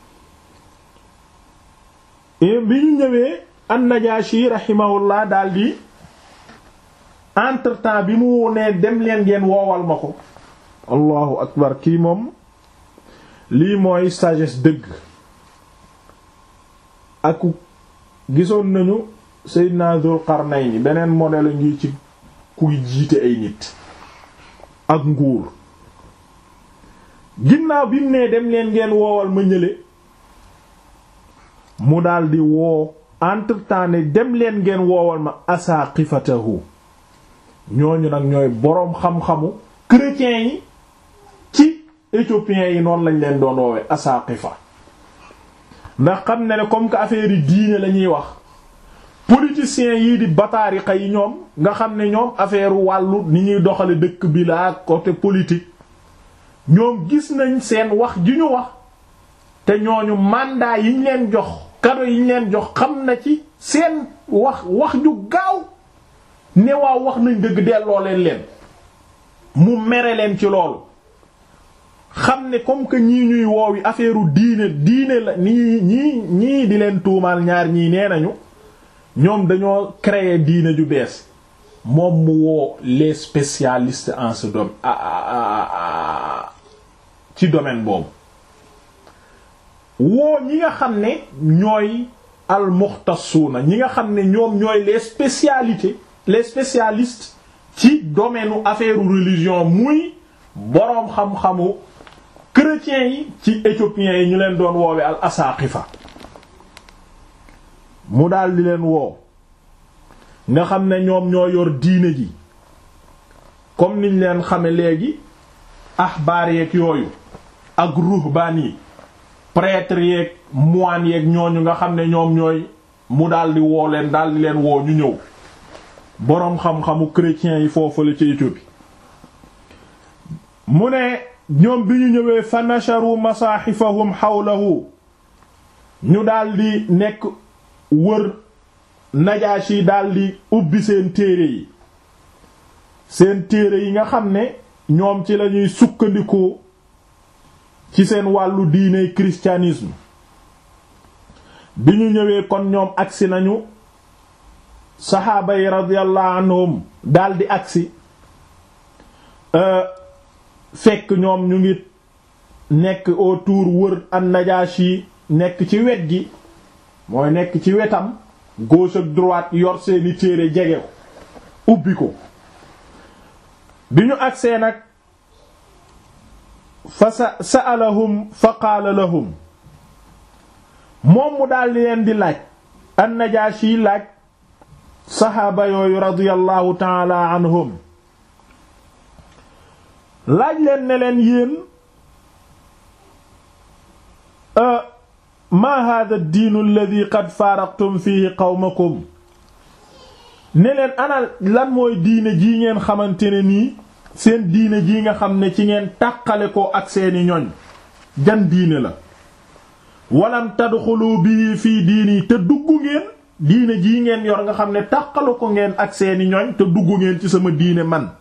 bi ñu ñëwee an-Najaashi rahimahullah daldi entre-temps bi mu nee dem leen ngeen woowal ma ko allahu akbar kii moom lii mooy sagesse dëgg ak gisoon nañu Seydina Dul Qarnayni beneen modèle ngi ci kuy jiite ay nit ak nguur ginnaaw bi mu nee dem leen ngeen woowal ma ñële mu daldi woo entre-temps ne dem leen ngeen woowal ma asaqifatahu ñooñu nag ñooy boroom xam-xamu chrétiens yi ci éthiopiens yi noonu lañ leen doon woowe asaqifa ndax xam ne ne comme que affaire yi diine la ñuy wax politiciens yii di bataariqa yi ñoom nga xam ne ñoom affaire wàllu ni ñuy doxale dëkk bi la côté politique ñoom gis nañ seen wax ji ñu wax te ñooñu mandat yiñ leen jox cadeau yiñ leen jox xam na ci seen wax wax ju gaaw ne waaw wax nañ dëgg delloo leen leen mu mere leen ci loolu xam ne comme que ñii ñuy woowi affaire diine diine la nii ñii ñii di leen tuumaal ñaar ñii nee nañu ñoom dañoo créer diine ju bees moom mu woo les spécialistes en ce domaine ci domaine boobu woo ñi nga xam ne ñooy almuxtasuuna ñi nga xam ne ñoom ñooy les spécialités les spécialistes ci domaine u affaire religion muy boroom xam-xamu chrétiens yi ci éthiopiens yi ñu leen doon woowe al asaqifa mu daal di leen woo nga xam ne ñoom ñoo yor diine ji comme niñ leen xame léegi ahbaar yeeg yooyu ak ruhbaan yi prêtre yeeg moine yeeg ñooñu nga xam ne ñoom ñooy mu daal di woo leen daal di leen woo ñu ñëw boroom xam-xamu chrétiens yi foofu la ci Éthiopie mu ne ñoom bi ñu ñëwee fa nasharu masaaxifahum xawlahu ñu daldi nekk wër Najaashi daldi ubbi seen téere yi seen téere yi nga xam ne ñoom ci lañuy sukkandiku ci seen wàllu diine christianisme bi ñu ñëwee kon ñoom agsi nañu saxaaba yi radiyallahu anhum daldi agsi fekk ñoom ñu ngi nekk autour wër an-Najaashi nekk ci wet gi mooy nekk ci wetam gauche ak droite yor seeni téere jege ko ubbi ko bi ñu agsee nag fa sa sa'alahum fa qaala lahum moom mu daldi leen di laaj an-Najaashi laaj saxaaba yooyu radiyallahu ta'ala anhum laaj leen ne leen yéen ma hada ad-diinu alladhi qad faaraqtum fihi qawmakum ne leen ana lan mooy diine jii ngeen xamante ne nii seen diine ji nga xam ne ci ngeen tàqale ko ak seeni ñoñ jan diine la walam tadxulu bii fii diini te dugg ngeen diine jii ngeen yor nga xam ne tàqale ko ngeen ak seeni ñoñ te dugg ngeen ci sama diine man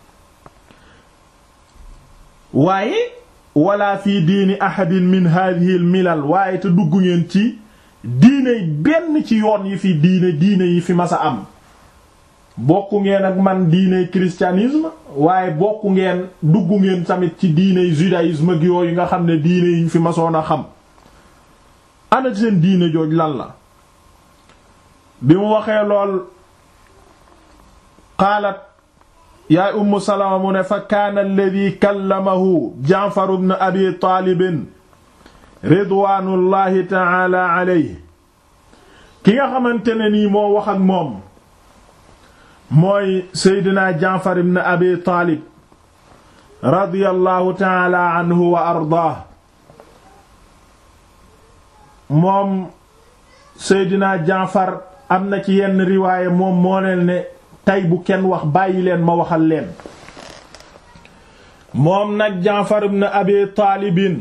waaye wala fii diini ahadin min hadhihi al milal waaye te dugg ngeen ci diine benn ci yoon yi fi diine diine yi fi masa am bokku ngeen ak man diine christianisme waaye bokku ngeen dugg ngeen tamit ci diine judaïsme ak yooyu nga xam ne diine yiñ fi masoon a xam ana seen diine jooj lan la bi mu waxee lool qaalat yaay ummu salama mu ne fa kaana alladi kallamahu jaafar ibn abi taalibin ridwaanullahi taala alayhi ki nga xamante ne nii moo wax ak moom mooy seydina jaafar ibn abi taalib radiyallahu taala anhu wa ardaah moom seydina jaafar am na ci yenn riwaaye moom moo leen ne tey bu kenn wax bàyyi leen ma waxal leen moom nag jaafar ibn abi taalibin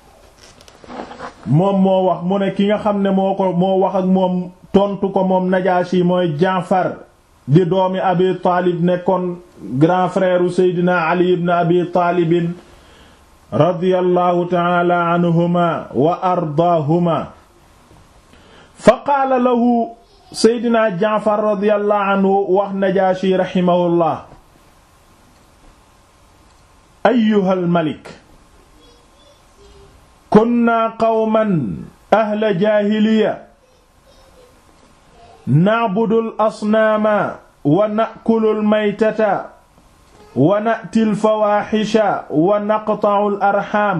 moom moo wax mu ne ki nga xam ne moo ko moo wax ak moom tontu ko moom najaashi mooy jaafar di doomi abi taalib nekkoon grand frère u seydina ali ibn abi taalibin radiyallahu taala anhuma wa ardaahuma fa qaala lahu seydina jaafar radiyallahu anhu wax najaashi raximahullah ayyuhal malik kunna qawman ahla jaahiliya na'budu al-asnaama wa na'kulu al-maytata wa na'ti al-fawaahisha wa naqta'u al-arhaam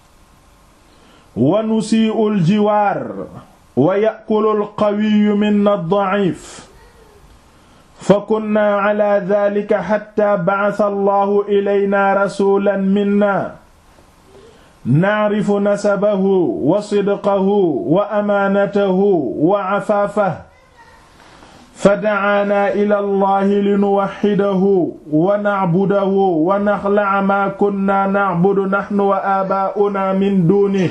wa nusii'u al-jiwaar wa ya'kulu al-qawiyyu minna ad-da'iif fakunnaa 'alaa dhaalika hattaa ba'atha Allahu ilaynaa rasuulan minnaa naarifu nasabahu wa sidqahu wa amaanatahu wa cafaafahu fa dacaanaa ila allahi linuwaxidahu wa nacbudahu wa naxlaca maa kunnaa nacbudu naxnu wa aabaa'unaa min duunihi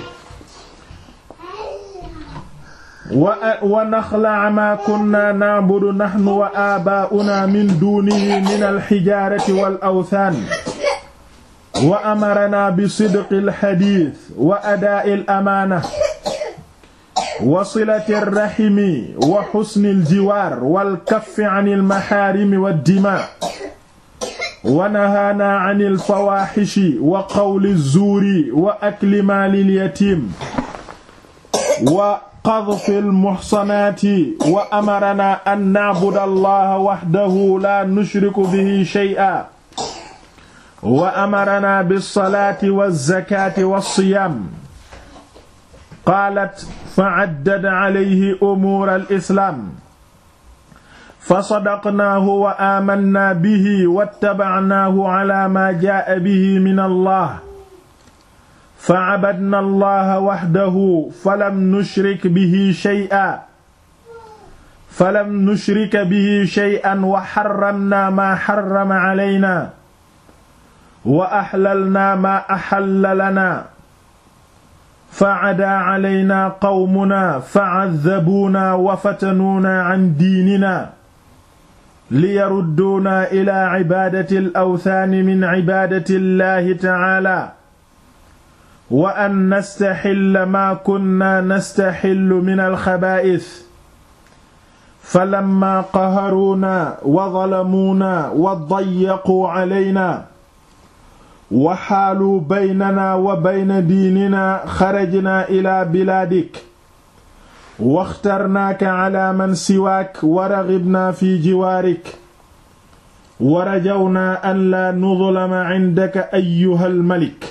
wa naxlaca maa kunnaa nacbudu naxnu wa aabaa'unaa min duunihi min alxijaarati wal awthaan wa amaranaa bi sidqi alxadiis wa adaa'i alamaana wa silati alraximi wa xusni aljiwaar walkaffi can almaxaarimi waddimaa wa nahaanaa can alfawaaxishi wa qawli alzuuri wa akli maali alyatiim wa qadfi almuxsanaati wa amaranaa an nacbuda allaha waxdahu laa nushriku bihi shay'an wa amaranaa bilsalaati walzakaati walsiyaam qaalat fa caddad calayhi umuura alislaam fa sadaqnaahu wa aamannaa bihi wattabacnaahu calaa maa jaa'a bihi min allah fa cabadna allaha waxdahu falam nushrik bihi shay'an falam nushrika bihi shay'an wa xarramnaa maa xarrama calaynaa wa axlalnaa maa axalla lanaa fa cadaa calaynaa qawmunaa fa caddabuunaa wa fatanuunaa can diininaa liyarudduunaa ilaa cibaadati alawthaani min cibaadati llaahi tacaalaa wa an nastaxilla maa kunnaa nastaxillu min alxabaa'is falammaa qaharuunaa wa zalamuunaa wa dayyaquu calaynaa wa xaaluu baynanaa wa bayna diininaa xarajnaa ilaa bilaadik waxtarnaaka calaa man siwaak wa raxibnaa fi jiwaarik wa rajawnaa an laa nudlama cindaka ayyuhal malik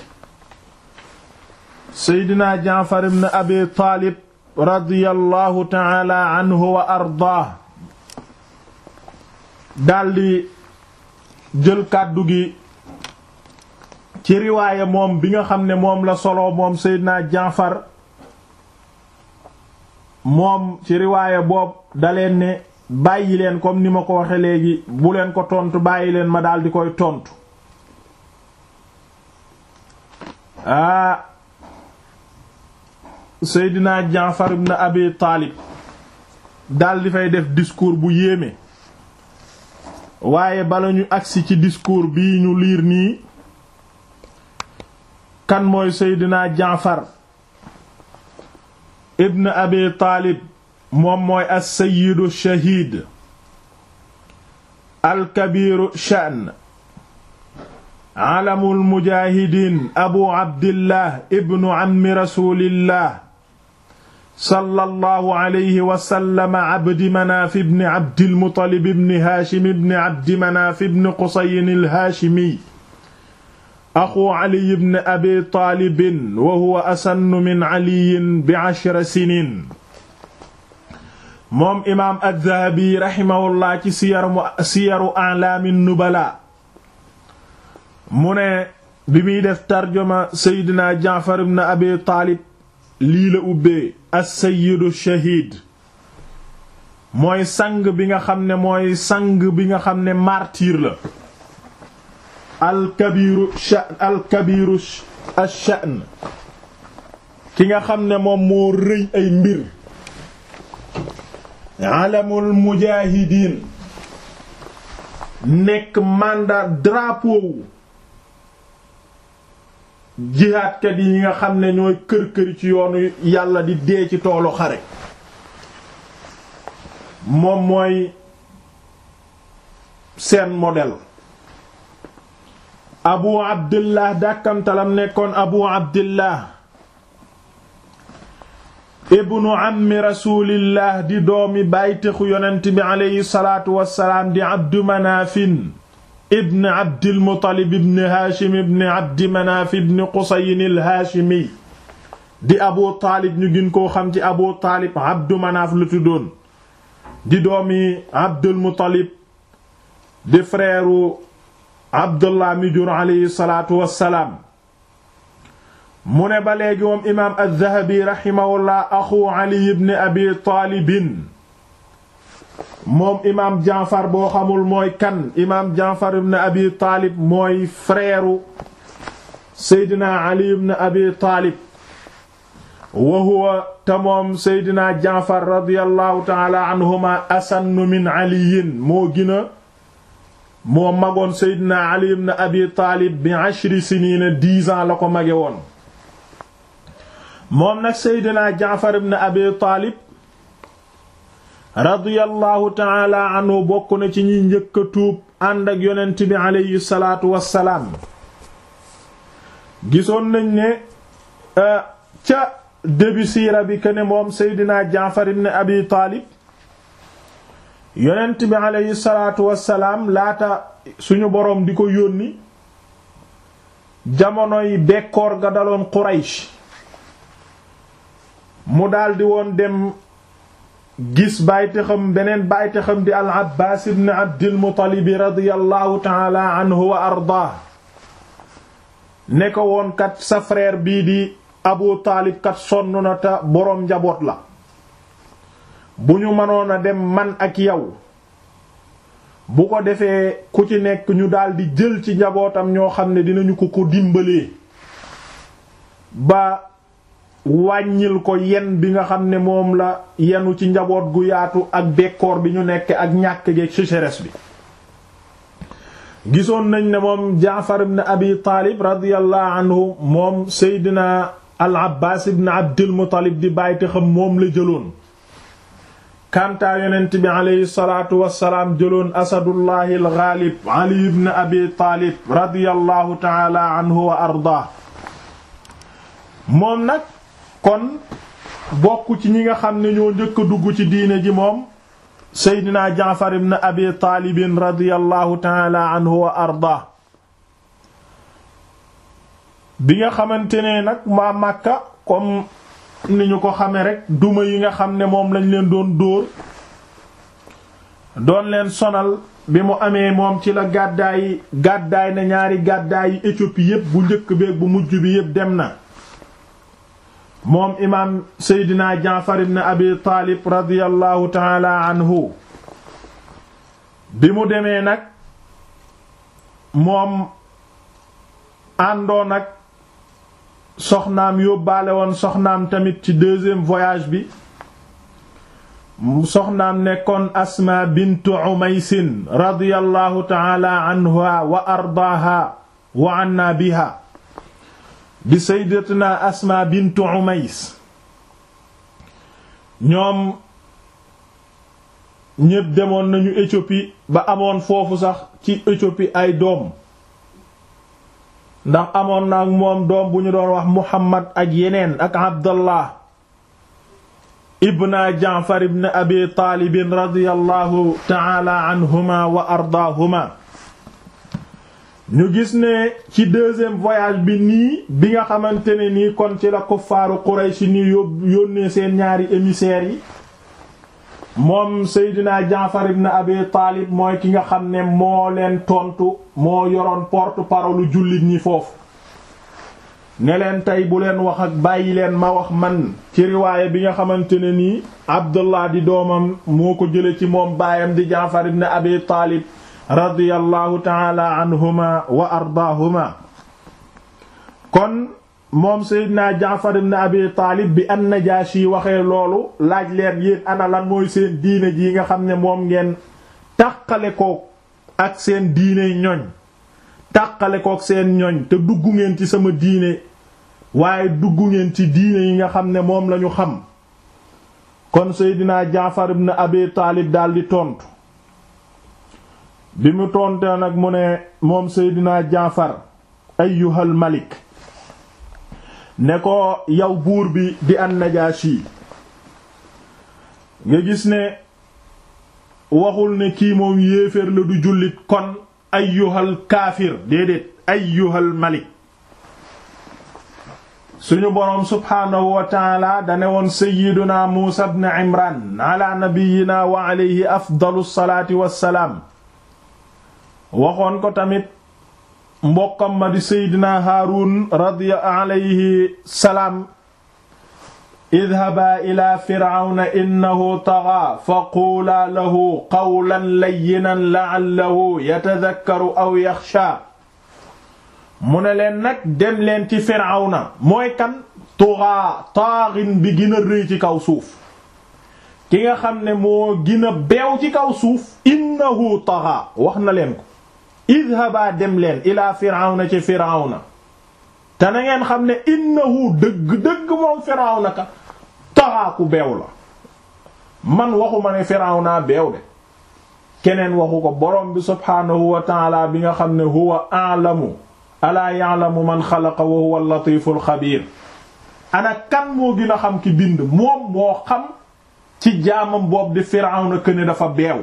seydina jaafar ibn abi taalib radiyallahu taala anhu wa ardaah daldi jël kàddu gi ci riwaaya moom bi nga xam ne moom la solo moom seydina jaafar moom ci riwaaya boobu daleen ne bàyyi leen comme ni ma ko waxe léegi bu leen ko tontu bàyyi leen ma daldi koy tontu aa Seydina Jaafar ibn Abi Taalib daldi fay def discours bu yéeme waaye bala ñu agsi ci discours bii ñu liir nii kan mooy Seydina Jaafar ibn Abi Taalib moom mooy as-sayyidu shahiid al-kabiiru sha'n alamul mujaahidiin abu abdillah ibnu ammi rasuulillah sallallahu alayhi wa sallam abdi manaaf ibni abdil muttalib ibni haashim ibni abdi manaaf ibni qusayin al-haashimi axu ali ibn abi taalibin wa huwa asannu min aliyin bi ashra siniin moom imaam ad-Dahabi raximahullah ci siyaru siyaru a'laamin nubala mu ne bi muy def tarjuma seydina Jaafar ibn Abi Taalib lii la ubbee as-sayyidu shahiid mooy sang bi nga xam ne mooy sang bi nga xam ne martyr la alkabiru sha'n alkabiru ash-sha'n ki nga xam ne moom moo rëy ay mbir alamul mujaahidiin nekk mandat drapeau jihaadkat yi nga xam ne ñooy kër-këri ci yoonu yàlla di dee ci toolu xare moom mooy seen modèle abu abdillah dàkkantalam nekkoon abu abdillah ibnu ammi rasulillah di doomi bàytexu yonent bi aleyhi salaatu wassalaam di abdu manaafin ibn abdil muttalib ibn haashim ibn abdi manaaf ibn qusayin il haashimi di abu taalib ñu gën koo xam ci abu taalib abdu manaaf lu tuddoon di doomi abdul muttalib di frère abdullah mi jur aleyhi salaatu wassalaam mu ne ba léegi moom imaam az-Zahabi raximahullah axu Ali ibn Abi Taalibin moom imaam Jaafar boo xamul mooy kan imaam Jaafar ibn Abi Taalib mooy frère Seydina Ali ibn Abi Taalib wa huwa te moom Seydina Jaafar radiyallahu taala anhuma asannu min aliyin moo gina moo magoon Seydina Ali ibn Abi Taalib bi ashri siniina dix ans la ko mage woon moom nag seydina jaafar ibn abi taalib radiyallahu taala anhu bokk na ci ñi njëkk a tuub ànd ak yonent bi aleyhi salaatu wassalaam gisoon nañ ne ca début siira bi que ne moom seydina jaafar ibn abi taalib yonent bi aleyhi salaatu wassalaam laata suñu boroom di ko yónni jamonoy bekkoor ga daloon quraysh mu daldi woon dem gis bàytixam beneen bàytixam di al abbaas ibn abdil muttalib radiyallahu taala anhu wa ardaa ne ko woon kat sa frère bii di abu taalib kat sonn na te boroom njaboot la bu ñu mënoon a dem man ak yow bu ko defee ku ci nekk ñu daldi jël ci njabootam ñoo xam ne dinañu ko ko dimbalee ba wàññil ko yen bi nga xam ne moom la yenu ci njaboot gu yaatu ak bekkoor bi ñu nekk ak ñàkk geeg sécheresse bi gisoon nañ ne moom jaafar ibn abi taalib radiyallahu anhu moom seydina al abbaas ibn abdul muttalib di bàyyte xam moom la jëloon kantaa yonent bi aleyhi salaatu wassalaam jëloon asadullahi al ghalib ali ibn abi taalib radiyallahu taala anhu wa ardaa moom nag kon bokk ci ñi nga xam ne ñoo njëkk a dugg ci diine ji moom seydina jaafar ibn abi taalibin radiyallahu taala anhu wa arda bi nga xamante ne nag waa Makka comme ni ñu ko xame rek duma yi nga xam ne moom lañ leen doon dóor doon leen sonal bi mu amee moom ci la gàddaay gàddaay na ñaari gàddaay yi Éthiopie yépp bu njëkk beeg bu mujj bi yépp dem na moom imaam seydina jaafar ibn abi taalib radiyallahu taala anhu bi mu demee nag moom àndoon ak soxnaam yóbbaale woon soxnaam tamit ci deuxième voyage bi soxnaam nekkoon asma bintu umaysin radiyallahu taala anha wa ardaaha wa anna biha di sayyidatuna asma bintu umays ñoom ñépp demoon nañu Éthiopie ba amoon foofu sax ci Éthiopie ay doom ndax amoon na ak moom doom bu ñu doon wax Muhammad ak yeneen ak Abdallah ibna Jaafar ibn Abi Taalib radiyallahu ta'ala anhuma wa ardaahuma ñu gis ne ci deuxième voyage bi nii bi nga xamante ne nii kon ci la kuffaaru Quraysh ni yónnee seen ñaari émissaires yi moom Seydina Jaafar ibn Abi Taalib mooy ki nga xam ne moo leen tontu moo yoroon porte-parole jullit ñi foofu ne leen tey bu leen wax ak bàyyi leen ma wax man ci riwaaya bi nga xamante ne nii Abdullah di doomam moo ko jële ci moom baayam di Jaafar ibn Abi Taalib radiyallahu taala anhuma wa ardaahuma kon moom Seydina Jaafar ibn Abi Taalib bi an-Najaashi waxee loolu laaj leen yéen ana lan mooy seen diine ji nga xam ne moom ngeen tàqale ko ak seen diine ñoñ tàqale ko ak seen ñoñ te dugg ngeen ci sama diine waaye dugg ngeen ci diine yi nga xam ne moom lañu xam kon Seydina Jaafar ibn Abi Taalib daldi tontu bi mu tontee nag mu ne moom Seydina Jaafar ayyuhal malik ne ko yow buur bi di an-Najaashi nga gis ne waxul ne kii moom yéeféer la du jullit kon ayyuhal kaafir déedéet ayyuhal malik suñu boroom subhaanahu wa taala dane woon sayyiduna Muusa ibn Imran ala nabiyyina wa alayhi afdalu salaati wassalaam waxoon ko tamit mbokkam ma di seydina haarun radiya alayhi salaam idhabaa ila firawna innahu tagaa fa quulaa lahu qawlan layyinan la'allahu yatadhakkaru aw yaxshaa mu ne leen nag dem leen ci firawna mooy kan tugaa taaxin bi gën a rëy ci kaw suuf ki nga xam ne moo gën a beew ci kaw suuf innahu tagaa wax na leen ko idhaba dem leen ila firawna ci firawna te na ngeen xam ne innahu dëgg-dëgg moom firawna ka taxaaku beew la man waxuma ne firawna beew de keneen waxu ko borom bi subhaanahu wa taala bi nga xam ne huwa a'lamu alaa ya'lamu man xalaqa wa huwa al-latiful xabiir ana kan moo gën a xam ki bind moom moo xam ci jaamam boobu di firawna këne dafa beew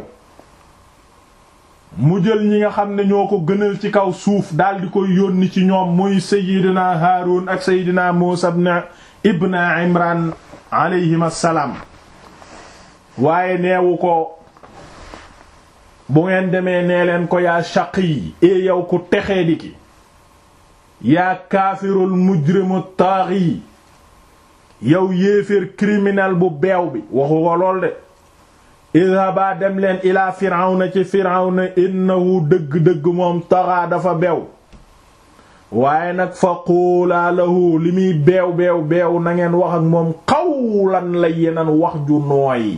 mu jël ñi nga xam ne ñoo ko gënal ci kaw suuf daal di koy yónni ci ñoom muy Seydina Haarun ak Seydina Muusa ibn Imran alayhim assalaam waaye neewu ko bu ngeen demee nee leen ko yaa shaqi e yow ku texee di ki yaa kaafirul mujrimu taaxi yow yéeféer criminel bu beew bi waxu ko lool de idhaba dem leen ilaa firawna ci firawna innahu dëgg-dëgg moom taxaa dafa beew waaye nag fa quulaa lahu li muy beew beew beew na ngeen wax ak moom qawlan layyinan wax ju nooy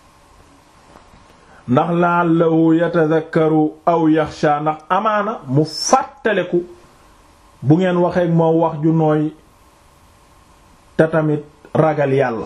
ndax la'allahu yatadhakkaru aw yaxsha ndax amaana mu fàttaleku bu ngeen waxee ak moom wax ju nooy te tamit ragal yàlla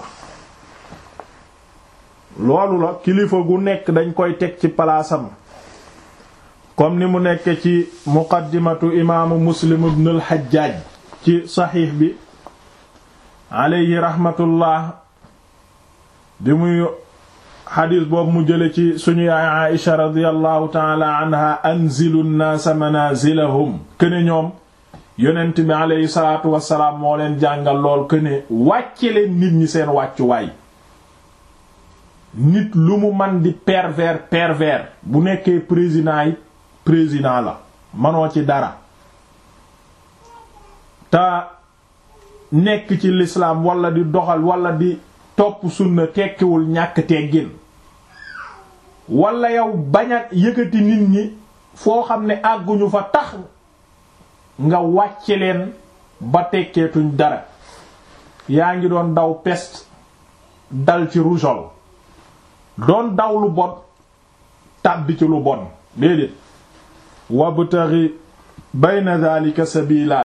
loolu la kilifa gu nekk dañ koy teg ci palaasam comme ni mu nekk ci muqaddimatu imaamu muslim ibn al-Hajjaj ci saxiix bi alayhi rahmatullah bi muy xadiis boobu mu jële ci suñu yaay Aïsha radiyallahu taala anha anzilu nnaasa manazilahum këne ñoom yonent bi alayhi salaatu wassalaam moo leen jàngal lool këne wàcce leen nit ñi seen wàccuwaay nit lu mu man di pervers pervers bu nekkee président yi président la manoo ci dara te nekk ci l'islam wala di doxal wala di topp sunna tekkiwul ñàkk teggin wala yow bañ a yëkkati nit ñi foo xam ne àgguñu fa tax nga wàcce leen ba tekkeetuñ dara yaa ngi doon daw peste dal ci rougeole doon daw lu bon tàbbi ci lu bon déedéet wabtaghi bayna dhalika sabila